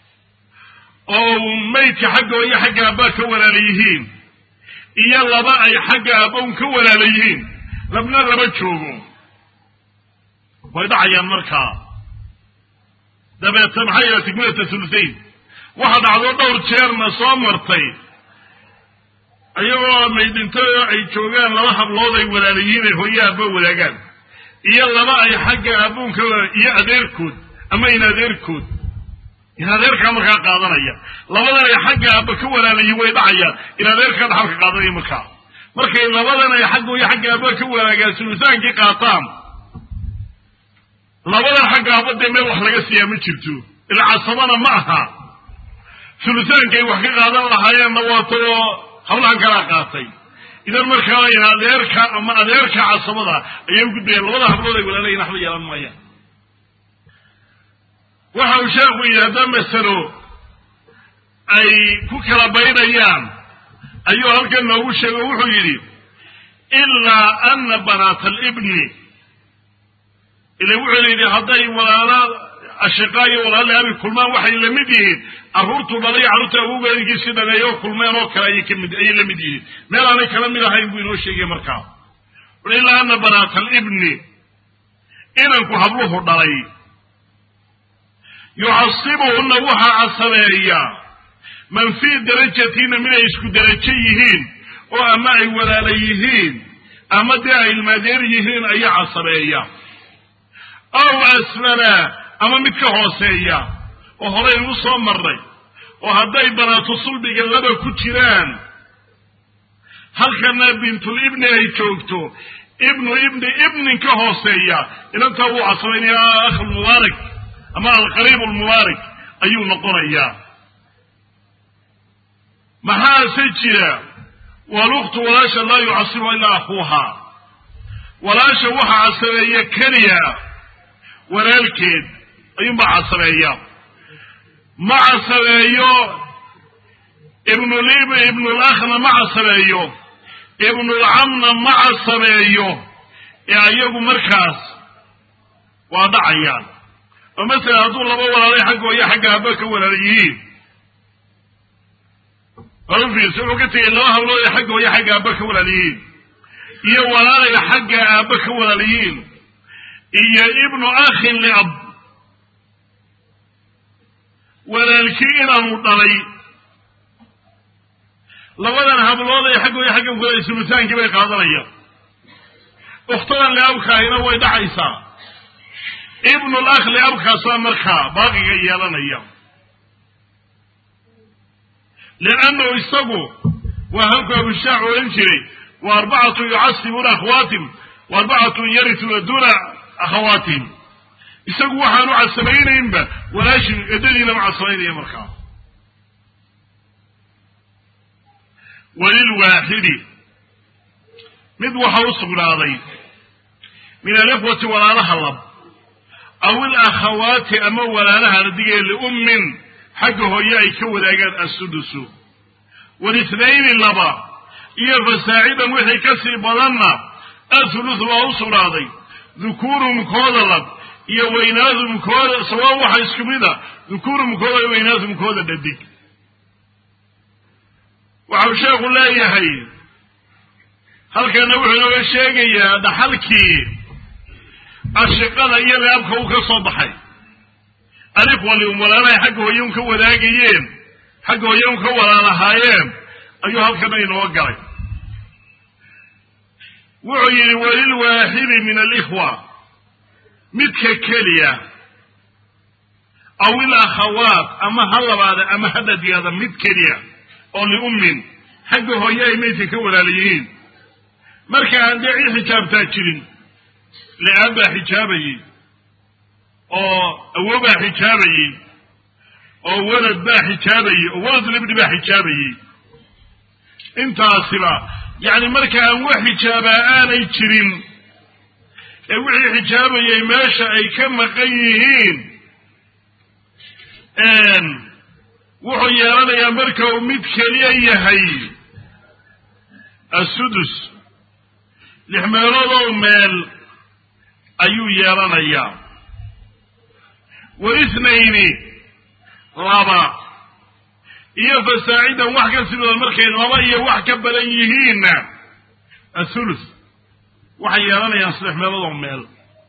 oo maydka xagga hooyo xagga aabbaa ka walaala yihiin iyo laba ay xagga aabbown ka walaala yihiin labna laba joogo way dhacayaan markaa dabeeta maxaa yeela tikmilata sulusayn waxa dhacdo dhowr jeerna soo martay iyagoo maydinto ay joogaan laba hablood ay walaala yihiin ay hooye aabba wadaagaan iyo laba ay xagga aabbown ka walaala iyo adeerkood ama in adeerkood in adeerkaa markaa qaadanaya labadan ay xagga aabba ka walaalayiin way dhacayaan in adeerkaa dhaxalka qaadanaya markaa markay labadan ay xagga iyo xagga aabba ka walaagaan sulusaankii qaataan labadan xagga aabba dee meel wax laga siiyaa ma jirto ila casabana ma aha sulusaankay wax ka qaadan lahaayeenna waatoo hablahan kalaa qaatay idan markaa in adeerka ama adeerka casabada ayay u gudbayaan labada hablood ay walaalayiin waxba yeelan maayaan waxa uu sheekhu yidhi hadda masalo ay ku kala baynayaan ayuu halkan noogu sheego wuxuu yidhi ilaa ana banaata alibni ila wuxuu yidhi hadday walaala ashiqaa iyo walaala abi kulmaan waxay la mid yihiin carruurtuu dhalay carruurta awowgeedigiisii dhameeyo kulmeen oo kale ayay kamid ayay la mid yihiin meel aanay kala mid ahayn buu inoo sheegay markaa ui ilaa ana banaata alibni inanku habluhu dhalay yucasibuhunna waxaa casabeeya man fii darajatina mid ay isku darajo yihiin oo ama ay walaala yihiin ama dee ay ilmaadeer yihiin ayaa casabeeya aw asfala ama mid ka hooseeya oo horeynu u soo marray oo hadday banaatu sulbiga laba ku jiraan halkana bintul ibni ay joogto ibnu ibni ibnin ka hooseeya inantaa wuu casabaynaya akhulmubaarak ama alqariib almubaarak ayuu noqonayaa maxaase jira waluktu walaasha laa yucasibuha ilaa akhuuha walaasha waxa casabeeya keliya walaalkeed ayuunbaa casabeeya ma casabeeyo ibnulib ibnulakhna ma casabeeyo ibnulcamna ma casabeeyo ee ayagu markaas waa dhacayaan oo masalan hadduu laba walaalay xaggooyo xagga haba ka walaala yihiin afiis wuxuu ka tegay laba hablood ee xaggooyo xagga aaba ka walaal yihiin iyo walaalay xagga aaba ka walaal yihiin iyo ibnu akhin liab walaalkii inaanu dhalay labadan hablood ee xaggooyo xagga walaal sulutaankii bay qaadanayaan ukhtadan liabkaahina way dhacaysaa ibnul akh liabkaasaa markaa baaqiga yeelanaya liannahu isagu waa halku abushaac odhan jiray wa arbacatu yucasibuuna akhawaatim wa arbacatun yarituna duuna akhawaatihim isagu waxaanu casabaynaynba walaashii eddadiina ma casabaynaya markaa walilwaaxidi mid waxa u sugnaaday min alikhwati walaalaha lab aw ilakhawaati ama walaalaha radigee liummin xagga hooye ay ka wadaagaan assudusu walithnayni laba iyo fasaacidan wixii ka sii badanna athuluth waa u sugnaaday dukuuruhum kooda lab iyo weynaadum kooda sawaa waxa isku mid a dukuuruhum kooda iyo weynaadum kooda dhadig waxau sheekhu leeyahay halkana wuxuu inooga sheegayaa dhaxalkii ashiqada iyo liabka uu ka soo baxay alikhwa lium walaalahay xagga hooye un ka wadaagayeen xagga hooye un ka walaalahaayeen ayuu halkana inoo galay wuxuu yidhi walilwaaxidi min alikhwa midka keliya aw ilakhawaat ama ha labaada ama ha dhadiyaada mid keliya oo liummin xagga hooye ay maydka ka walaala yihiin marka aan dee cid xijaabtaa jirin li-aan baa xijaabayey oo awobaa xijaabayey oo walad baa xijaabayey oo walad libni baa xijaabayey intaasiba yacni marka aan wax xijaabaa aanay jirin ee wixii xijaabayay meesha ay ka maqan yihiin wuxuu yeelanayaa marka uu mid keliya yahay assudus lix meeloodoo meel ayuu yeelanayaa walithnayni laba iyo fasaacidan wax ka sii badan markay laba iyo wax ka badan yihiinna athuluth waxay yeelanayaan saddex meeloodoo meel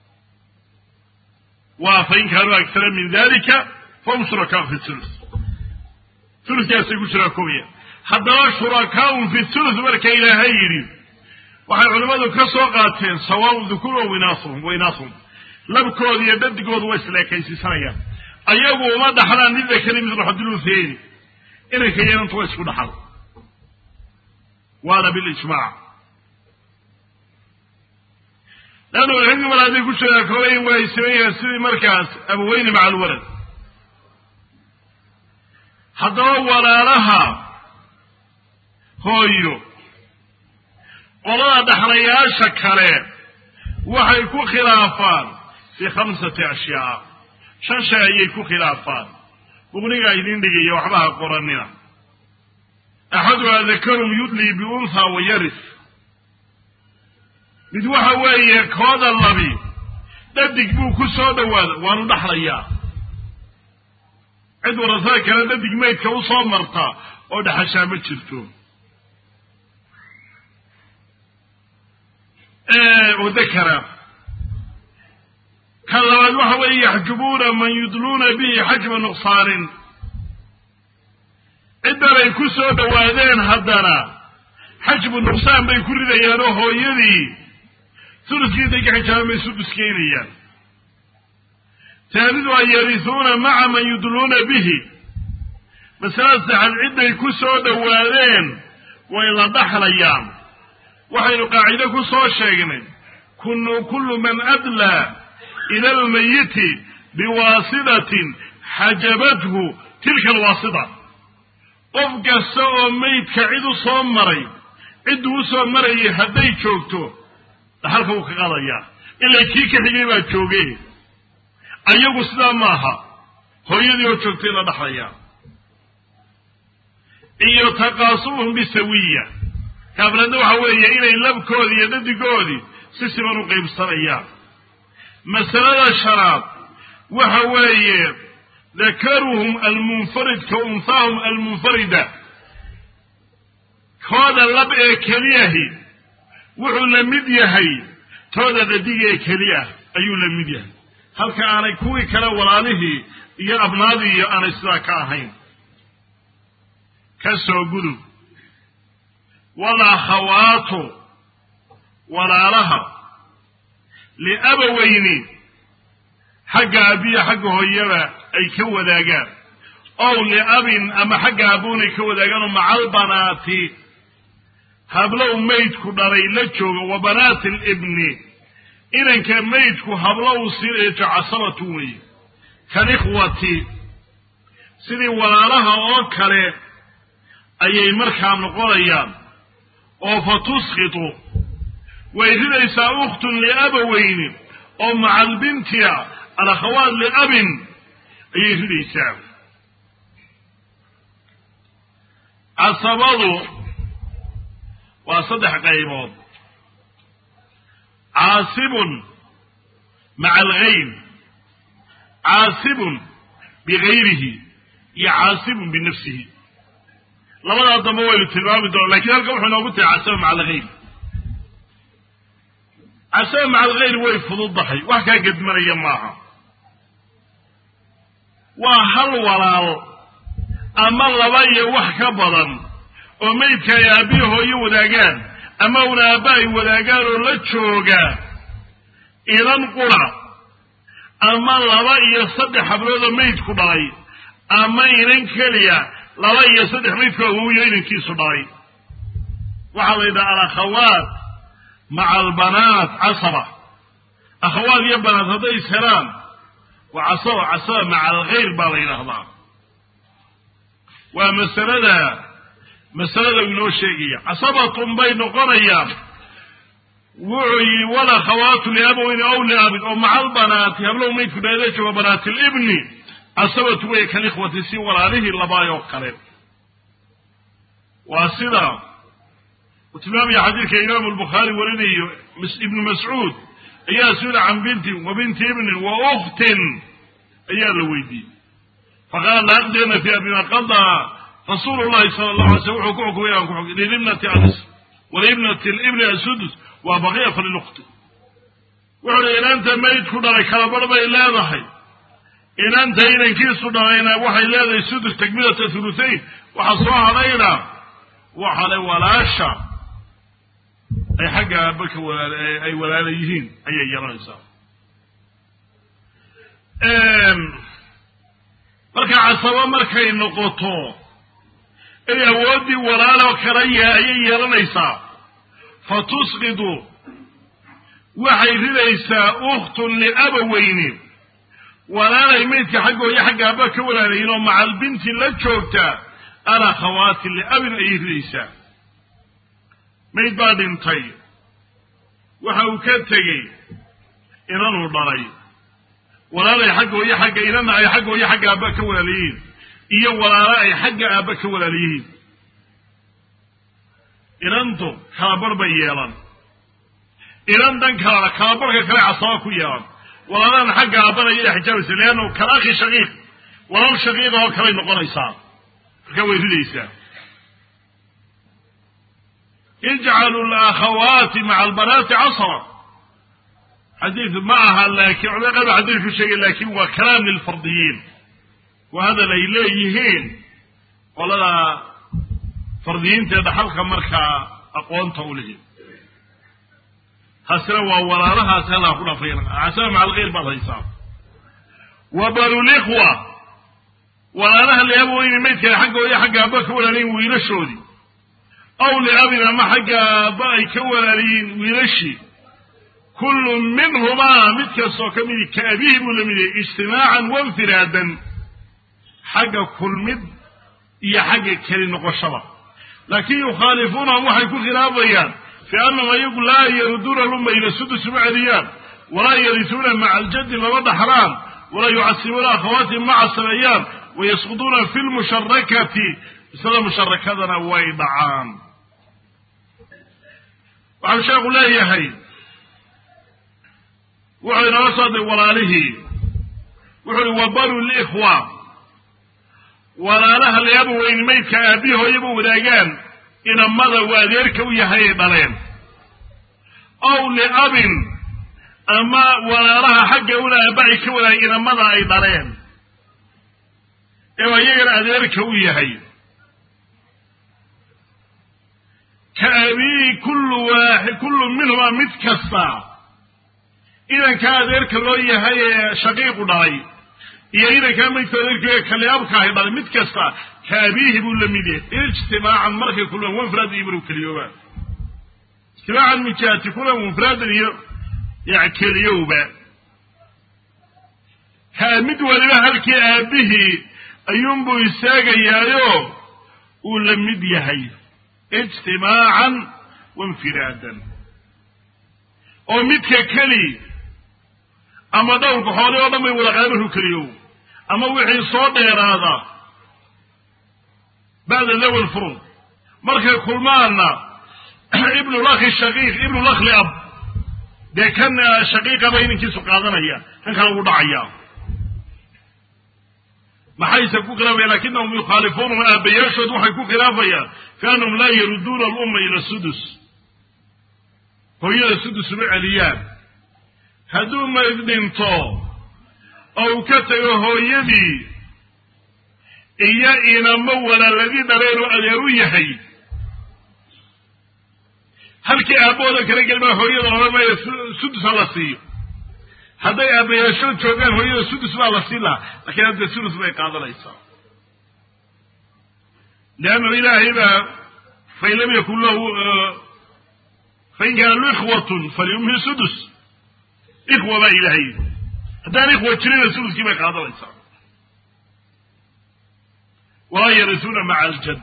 waa fain kaanuu agsara min dalika fahum shurakaa fi thuluth thuluthkaasay ku shuraakoobayaan haddaba shurakaun fi thuluth marka ilaahay yidhi waxay culimmadu ka soo qaateen sawaaun dukuur wa winaasuhum winaasuhum labkooda iyo dhadigooda way isleekaysiisanayaan ayagu uma dhaxlaan lidakari midlu xadilunhayni inanka yeelantu waa isku dhaxal waana bilijmaac leannu xilmi mar hadday ku shuraakoobayn way sameeyaan sidii markaas abaweyni maca alwalad haddaba walaalaha hooyo qolada dhaxlayaasha kale waxay ku khilaafaan fii khamsati ashyaa shan shay ayay ku khilaafaan muqnigaa idin dhigaya waxbaha qoranina axaduhaa dakarun yudlii biunthaa wa yaris mid waxa weeye kooda labi dhadig buu ku soo dhowaada waanu dhaxlayaa cid warasada kale dhadig maydka u soo marta oo dhaxashaa ma jirto oo dakara kan labaad waxa weeye yaxjubuuna man yudluuna bihi xajba nuqsaanin ciddanay ku soo dhowaadeen haddana xajbu nuqsaan bay ku ridayaan oo hooyadii suluskii intay ka xijaabamay suduskaynayaan taalidu an yarisuuna maca man yudluuna bihi masalada saxad cidday ku soo dhowaadeen way la dhaxlayaan waxaynu qaacido ku soo sheegnay kunu kullu man adlaa ila almayiti biwaasitatin xajabathu tilka alwaasita qof kasta oo maydka cid u soo maray cidduu u soo marayay hadday joogto dhaxalka wuu ka qaadayaa ilaa kii ka xigay baa jooge ayagu sidaa maaha hooyadii oo joogtay la dhaxlayaa iyo taqaasubuhum bisawiya kaafladna waxa weeye inay labkoodii iyo dhadigoodii si siban u qaybsanayaan masalada shanaad waxa weeye dakaruhum almunfarid ka unhaahum almunfarida kooda lab ee keliyahi wuxuu la mid yahay tooda dhadig ee keliya ayuu la mid yahay halka aanay kuwii kale walaalihii iyo abnaadii iyo aanay sidaa ka ahayn ka soo gudub walakhawaatu walaalaha liabaweyni xagga abiya xagga hooyaba ay ka wadaagaan ow liabin ama xagga abuun ay ka wadaagaan oo macalbanaati hablow maydku dhalay la jooga wa banaati alibni inanka maydku hablow sileejo casabatu weeye kalikhwati sidii walaalaha oo kale ayay markaa noqonayaan oo fa tusqitu way ridaysaa ukhtun liabaweyni oo macalbintia alakhawaat liabin ayay ridaysaa casabadu waa saddex qaybood caasibun maca algayr caasibun bigayrihi iyo caasibun binafsihi labadaa dambe waynu tilmaami doona lakin halkan wuxuu inoogu tahay casaba maca algayr casaba maca algayr way fududdahay wax kaa gedmanaya maaha waa hal walaal ama laba iyo wax ka badan oo maydka ay aabbihi hooyo wadaagaan ama una aabba ay wadaagaan oo la jooga idan qura ama laba iyo saddex hablood oo maydku dhalay ama inan keliya laba iyo saddex maydku awowiyo inankiisu dhalay waxaa la yidhaha alakhawaat maca albanaat casaba akhawaat iyo banaat hadday is helaan waa casaba casaba maca alkhayr baa la yidhaahdaa waa masalada masalada inoo sheegaya casabatun bay noqonayaan wuxuu yidhi walakhawaatu liabaweyni aw liabin oo maca albanaati hablow maydku dhalay la jooga banaati libni casabatu wey kalikhwati si walaalihii labaayoo kale waa sida uu tilmaamaya xadiidka imaamu albukhaari warinayo ibnu mascuud ayaa su-ila can bintin wa binti ibnin wa ukhtin ayaa la weydiiyey faqaala la aqdirna fiiha bima qadaa rasuulu llahi sala allahu alay slm wuxuu ku xukumay aan ku xukm lilibnati anis walibnati libni asudus waa baqiya falilukhti wuxuu hi inanta maydku dhalay kalabarh bay leedahay inanta inankiisu dhalayna waxay leedahay sudus takmilata thuluthayn waxaa soo hadhayna waxale walaasha ay xagga aaba ka walaal ay walaala yihiin ayay yeelanaysaa marka casabo markay noqoto inay awooddii walaaloo kala yaha ayay yeelanaysaa fa tusqidu waxay ridaysaa ukhtun liabaweyni walaalay maydka xaggooyo xagga aaba ka walaalayiin oo macalbinti la joogta alakhawaati liabin ayay ridaysaa mayd baa dhintay waxa uu ka tegey inanuu dhalay walaalay xaggooyo xagga inana ay xaggooyo xagga aaba ka walaalayihiin iyo walaalo ay xagga aaba ka walaalayihiin inantu kalabarh bay yeelan inan dan kalena kalabarhka kale casaba ku yeelan walaalana xagga aabana iyada xijaabaysa leannu kalaakhi shaqiiq walaal shaqiiqa oo kaley noqonaysaa marka way ridaysaa ijcalu lakhawaati maca albanaati casra xadiid ma aha laakiin culamada qaar ba xadiid ku sheegay laakin waa kalaam lilfardiyiin waa hadal ay leeyihiin qolada fardiyiintae dhaxalka markaa aqoonta u lihi taasina waa walaalahaas halaa ku dhafay casaba maca alkhayr baad haysaa wa banulikhwa walaalaha liabaweyni maydkale xaggooda xagga aaba ka walaalayiin wiilashoodii aw liabin ama xagga aaba ay ka walaalayiin wiilashii kullu minhumaa mid kastoo ka midi ka abihi buu la mid yahay ijtimaacan wainfiraadan xagga kulmid iyo xagga keli noqoshada laakiin yukhaalifuunahum waxay ku khilaafayaan fi annahum ayagu laa yaruduuna lumma ila sudus uma celiyaan walaa yarisuuna maca aljaddi lama dhaxlaan walaa yucasibuuna akhawaatihim ma casabeeyaan wayasquduuna fi lmusharakati isla musharakadana way dhacaan waxau sheekhu leeyahay wuxuu inala soo diray walaalihii wuxuu uhi wabaru likhwa walaalaha leaba weyni maydka aabbihi hooyaba wadaagaan inamada uu adeerka u yahay ay dhaleen ow liabin ama walaalaha xagga una aabbaci ka wadaagay inamada ay dhaleen ee ayagana adeerka u yahay ka abiihi kullu waaxid kullu minhuma mid kasta idankaa adeerka loo yahay ee shaqiiqu dhalay iyo idankaa maydka adeerka kaliabka ahay dhalay mid kasta ka abiihi buu la mid yahay ijtimaacan markay kulmaan wanfraad iyo maru keliyoobaan ijtimaacan min jihati kulan wanfraadan iyo ya keliyowba kaa mid waliba halkii aabihii ayuunbuu istaagayaayo uu la mid yahay ijtimaacan wainfiraadan oo midka keli ama dhowrka xoolay oo dhan bay wada qaamaru keliyow ama wixii soo dheeraada bacda lawal furud markay kulmaanna ibnu lakhi shaqiiq ibnu lakhli ab dee kan shaqiiqaba inankiisu qaadanaya kan kale ugu dhacaya maxayse ku khilaafayaan lakinahum yukhaalifuunahum aabayaashood waxay ku khilaafayaan fi annahum laa yaruduuna alumma ila sudus hooyada sudus uma celiyaan hadduu mayd dhinto oo uu ka tago hooyadii iyo inamo walaaladii dhaleen oo adeer u yahay halkii aabbahooda kala gelmaa hooyada odhan maayo sudus ha la siiyo hadday aabbayaashood joogaan hooyada sudus baa la siin lahaa lakiin hadda sulus bay qaadanaysaa leannahu ilaahay baa fain lam yakun lahu fain kaana lahu ikhwatun falyumhi sudus ikhwa baa ilaahay haddaan ikhwa jirina suduskii bay qaadanaysaa walaa yarisuuna maca aljad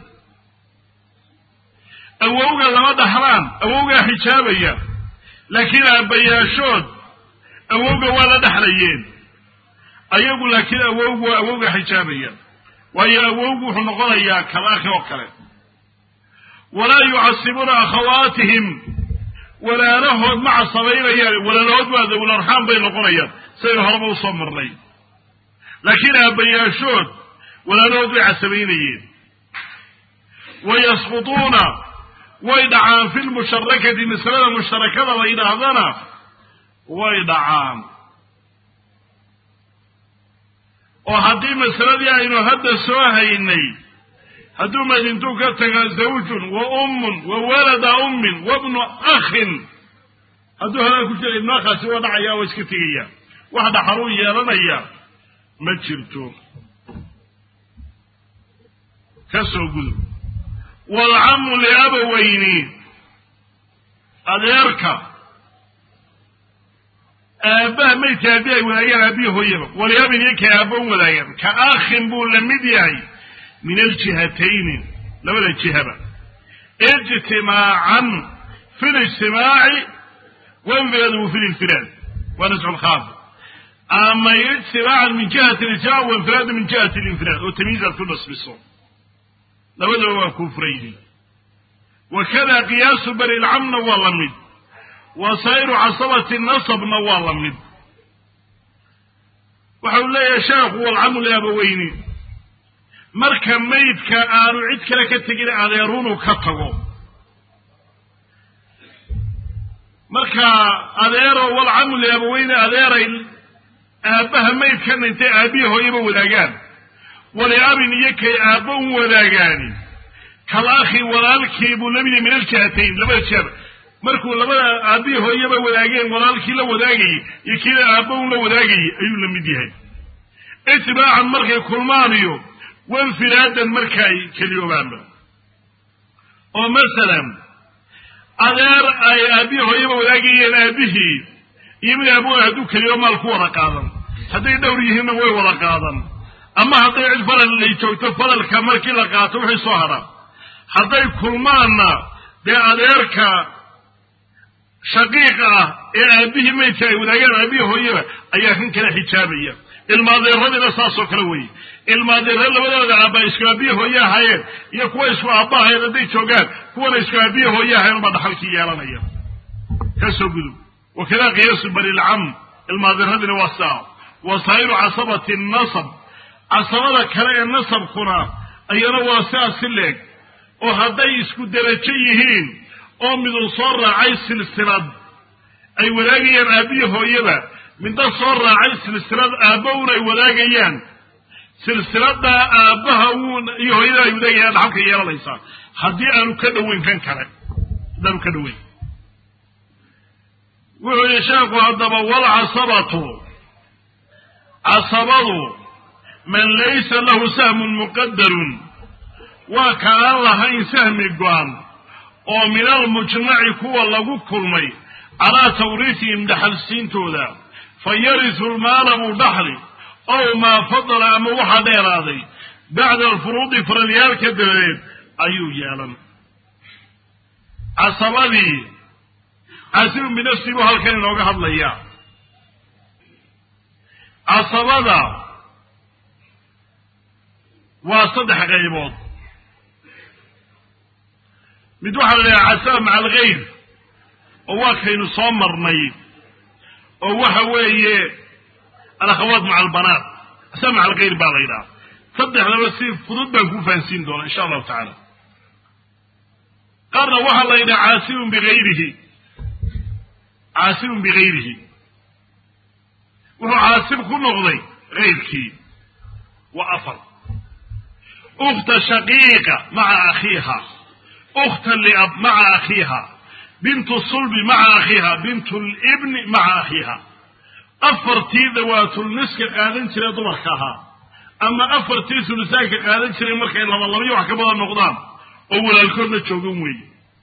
awowga lama dhaxlaan awowgaa xijaabaya laakiin aabbayaashood awowga waa la dhexlayeen ayagu laakiin awowgu waa awowga xijaabaya waayo awowgu wuxuu noqonayaa kalaakhi oo kale walaa yucasibuuna akhawaatihim walaalahood ma casabaynayaan walaalahood waa dawlarxaan bay noqonayaan sidaynu horeba usoo marnay laakiin aabbayaashood walaalahood bay casabaynayeen wayasqutuuna way dhacaan fi lmusharakati masalada musharakada la yidhaahdana way dhacaan oo haddii masaladii aynu hadda soo haynay hadduu madintuu ka taga zawjun wa ummun wa walada ummin wa bnu akhin hadduu hadaa ku jira ibnu akhaasi waa dhacaya waa iska tegaya wax dhaxaluu yeelanaya ma jirto ka soo gudub waalcamu liabaweyni adeerka aabbaha maydka aabbi ay wadaagaan aabbihi hooyaba waliabin iyo ka aabban wadaagaan ka akhin buu la mid yahay min aljihatayni labada jihaba ijtimaacan fi lijtimaaci wainfiraadu fi linfiraad waa nascu lkhaaf ama ijtimaacan min jihati lijtimaac wainfiraadu min jihati linfiraad oo tamyiizaad ku nasbiso labadaba waa kuu furaydi wakada qiyaasu bani lcamna waa la mid wa saa'iru casabati nasabna waa la mid waxa uu leeyahay sheekhu walcamu liabaweyni marka maydka aanu cid kale ka tegin adeerunu ka tago marka adeero walcamu liabaweyni adeeray aabbaha maydkan intay aabbihi hooyaba wadaagaan waliabin iyo kay aabba u wadaagaani kal akhi walaalkii buu lamid yahay min aljihatayn labada jihaba markuu labada aabbihi hooyaba wadaageen walaalkii la wadaagayey iyo kiila aabba un la wadaagayey ayuu la mid yahay itibaacan markay kulmaaniyo wainfiraadan markaay keliyoobaanba oo masalan adeer ay aabbihi hooyaba wadaagayeen aabbihii iyo mid aabboa hadduu keliyo maal ku wada qaadan hadday dhowr yihiinna way wada qaadan ama hadday cid faral lay joogto faralka markii la qaato wixii soo hadha hadday kulmaanna dee adeerka shaqiiqa ah ee aabihii maydka ay wadaagaan aabihii hooyaba ayaa kan kala xijaabaya ilmaadeeradiina saasoo kale weeye ilmaadeero labadooda aabba isku aabiye hooye ahaayeen iyo kuwa isku aabba ahayen hadday joogaan kuwana isku aabiye hooye ahayen baa dhaxalkii yeelanaya kasoo gudub wakada qiyaasu balilcam ilmaadeeradina waa saa wasaa'iru casabati nasab casabada kale ee nasabkuna ayana waa sidaas si leeg oo hadday isku derajo yihiin oo midun soo raacay silsilad ay wadaagayaan aabbiyi hooyaba midna soo raacay silsilad aabba un ay wadaagayaan silsiladaa aabbaha uun iyo hooyada ay wadaagayaan dhaxalka yeelanaysaa haddii aanu ka dhoweyn kan kale haddaanu ka dhoweyn wuxuu yihi sheekhu haddaba walcasabatu casabadu man laysa lahu sahmun muqadarun waa ka aan lahayn sahmi go-an oo min almujmaci kuwa lagu kulmay calaa tawriisihim dhaxalsiintooda fa yarisu lmaala buu dhaxli ow maa fadala ama waxaa dheeraaday bacda alfuruudi faradyaalka dabadeed ayuu yeelan casabadii casibun binafsi buu halkan inooga hadlayaa casabada waa saddex qaybood mid waxaa la dhahaa casaba maca algayr oo waa kaynu soo marnay oo waxa weeye alakhawaat maca albanaat casaba maca algayr baa la yidhaha saddexdaba si fudud baan ku fahansiin doonaa insha allahu tacaala qaarna waxaa la yidhaha caasibun bigayrihi caasibun bigayrihi wuxuu caasib ku noqday gayrkii waa afar ukhta shaqiiqa maca akhiiha ukhta liab maca akhiiha bintu sulbi maca akhiiha bintu libni maca akhiiha afartii dawaatulniska qaadan jira dumarka ahaa ama afartii sulusaanka qaadan jiray markay laba labayo wax ka badan noqdaan oo walaalkoodna joogan weeye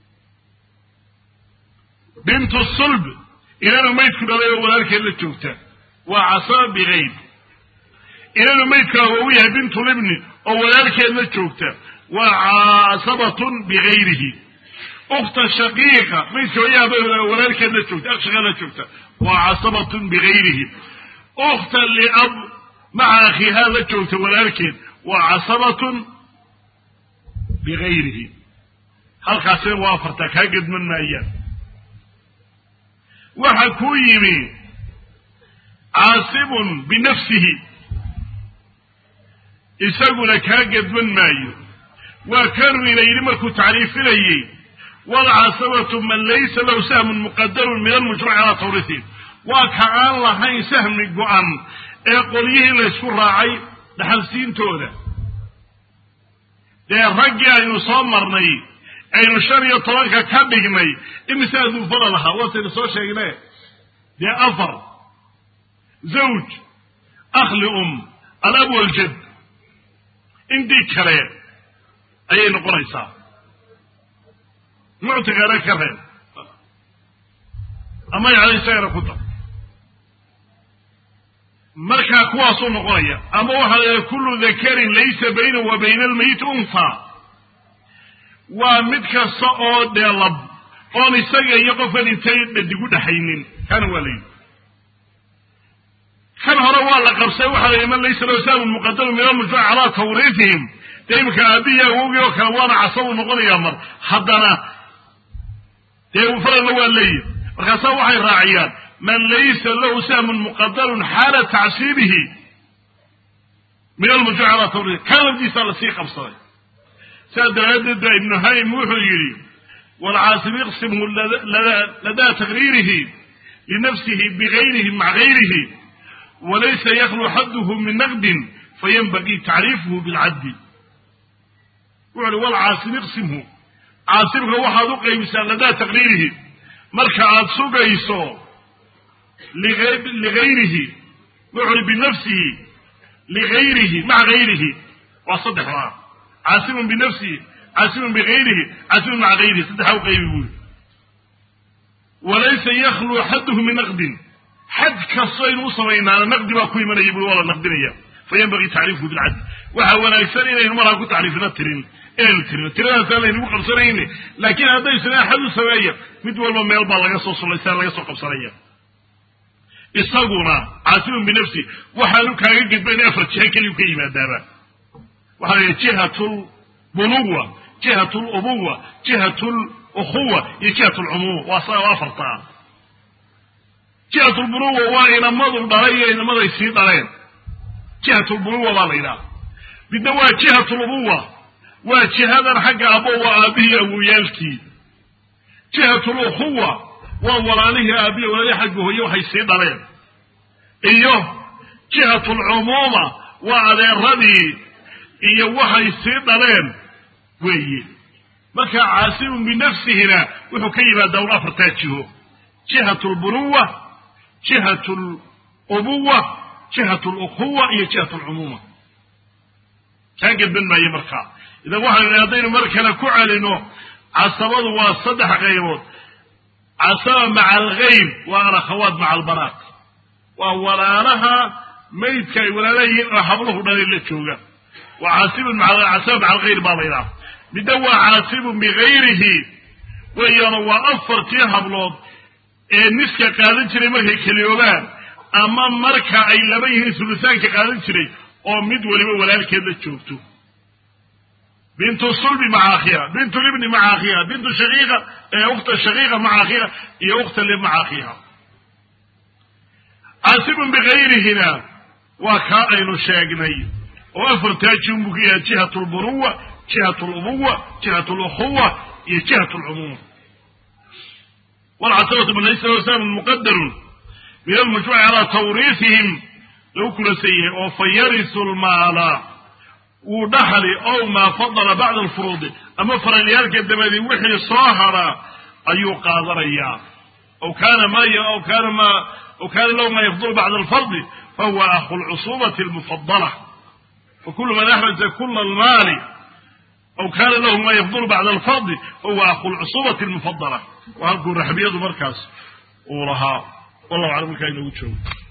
bintu sulb inanu maydku dhalay oo walaalkeed la joogta waa casaba bigayr inanu maydku awowu yahay bintulibni oo walaalkeed la joogta waa casabatun bigayrihi ukhta shaqiiqa maydka hooyaha walaalkeed la joogta akshaqa la joogta waa casabatun bigayrihi ukhta liab maca akhiihaa la joogta walaalkeed waa casabatun bigayrihi halkaasina waa afartaa kaa gedman maayaan waxa kuu yimi caasibun binafsihi isaguna kaa gedman maayo waa kanuu ina yidhi markuu tacriifinayey walcasabatu man laysa lahu sahmun muqadarun min almujmaci calaa tawriihi waa ka aan lahayn sahmi go-an ee qolyihii laysku raacay dhaxalsiintooda dee raggii aynu soo marnay aynu shan iyo tobanka ka dhignay imise aduufada lahaa waataynu soo sheegne dee afar zawj akhli um alab waljad intii kale ayay noqonaysaa muctiqana ka reeb ama yani isagana ku dar markaa kuwaasuu noqonaya ama waxaa la yidhaha kullu dakarin laysa baynahu wa bayna almayit unha waa mid kasta oo dheelab oon isaga iyo qofkan intay dhadigu dhexaynin kana waa la yidhi kan hore waa la qabsay waxaa la yidhi man laysa lahu sahmun muqadamu min almujmac calaa tawriihihim dee imika aabihii awowgii oo kale waana casabu noqonayaa mar haddana dee faralna waa leeyihi markaasaa waxay raaciyaan man laysa lahu sahmun muqadarun xaala tacsiibihi min almujmac calaa tawriih kan lafdiisaa lasii qabsaday sidaa daraaddeed baa ibnu haym wuxuu yidhi waalcaasib iqsimhu ladaa taqriirihi linafsihi bigayrihi maca gayrihi walaysa yaklu xadduhu min naqdin fayanbagii tacriifuhu bilcaddi wuxu uhi walcaasib iqsimhu caasibka waxaad u qaybisaa ladaa taqriirihi marka aad sugayso ligayrihi wuxu uhi binafsihi ligayrihi maca gayrihi waa saddexdaa caasibun binafsihi caasibun bigayrihi caasibun maca gayrihi saddexaa u qaybi buuri walaysa yakluu xadduhu min naqdin xad kastaynu u samaynaana naqdi baa ku imanaya bui waa la naqdinaya fayanbagii tacriifku bilcadl waxaa wanaagsan inaynu markaa ku tacriifino tirin inaynu tirino tiradaasaan laynagu qabsanayni laakiin hadday isna xad u sameeya mid walba meel baa laga soo sulaysaa laga soo qabsanaya isaguna caasimun binafsi waxaanu kaaga gedbayn afar jihe keliyu ka yimaadaaba waxaa la jihat lbunuwa jihat lubuwa jihat lukhuwa iyo jihat lcumuum waa saa afartaa jihat lbunuwa waa inamadu dhalay iyo inamaday sii dhaleen jihat lbunuwa baa la yidhaha midna waa jihat lubuwa waa jihadan xagga abo waa aabihii awoyaalkii jihat lukhuwa waa walaalihii aabihi walaalihii xagga hooye waxay sii dhaleen iyo jihat lcumuuma waa adeeradii iyo waxay sii dhaleen weeye marka caasimun binafsihina wuxuu ka yimaadaa un afartaa jiho jihat lbunuwa jihat lubuwa jihat lukhuwa iyo jihat lcumuuma kaa gedban maayo markaa idan waxaynu idhi haddaynu mar kale ku celino casabadu waa saddex qaybood casaba maca algayb waa alakhawaat maca albanaat waa walaalaha maydka ay walaalayihiin oo habluhu dhalay la jooga waa caasibun casaba maca algayr baa la yidhaha midna waa caasibun bigayrihi weeyaano waa afartii hablood ee niska qaadan jiray markay keliyoobaan ama marka ay laba yihiin sulusaanka qaadan jiray oo mid waliba walaalkeed la joogto bintu sulbi maca akhiha bintu libni maca akhiha bintu shaqiiqa ukhta shaqiiqa maca akhiha iyo ukhta lib maca akhiha caasibun bigayrihina waa kaa aynu sheegnay oo afartaa jin buu ka yahay jihat lbunuwa jihat lubuwa jihat lukhuwa iyo jihat lcumuum walcasabatu banaysla wasalam muqadarun min almajmuuci calaa tawriifihim lagu kulasan yahay oo fa yarisu lmaala wuu dhaxli ow maa fadala bacda alfuruudi ama faralyaalka dabadii wixii soo hadhaa ayuu qaadanayaa aw kaana ma aw kaana ma aw kaana lahu maa yafdulu bacda alfardi fahuwa akhu lcusubati almufadala fakulu man axraja kula almaali aw kaana lahu maa yafdulu bacda alfardi fahuwa akhu lcusubati almufadala waa halkuu raxbiyadu markaas uu lahaa wallahu aclam markaa inoogu joogo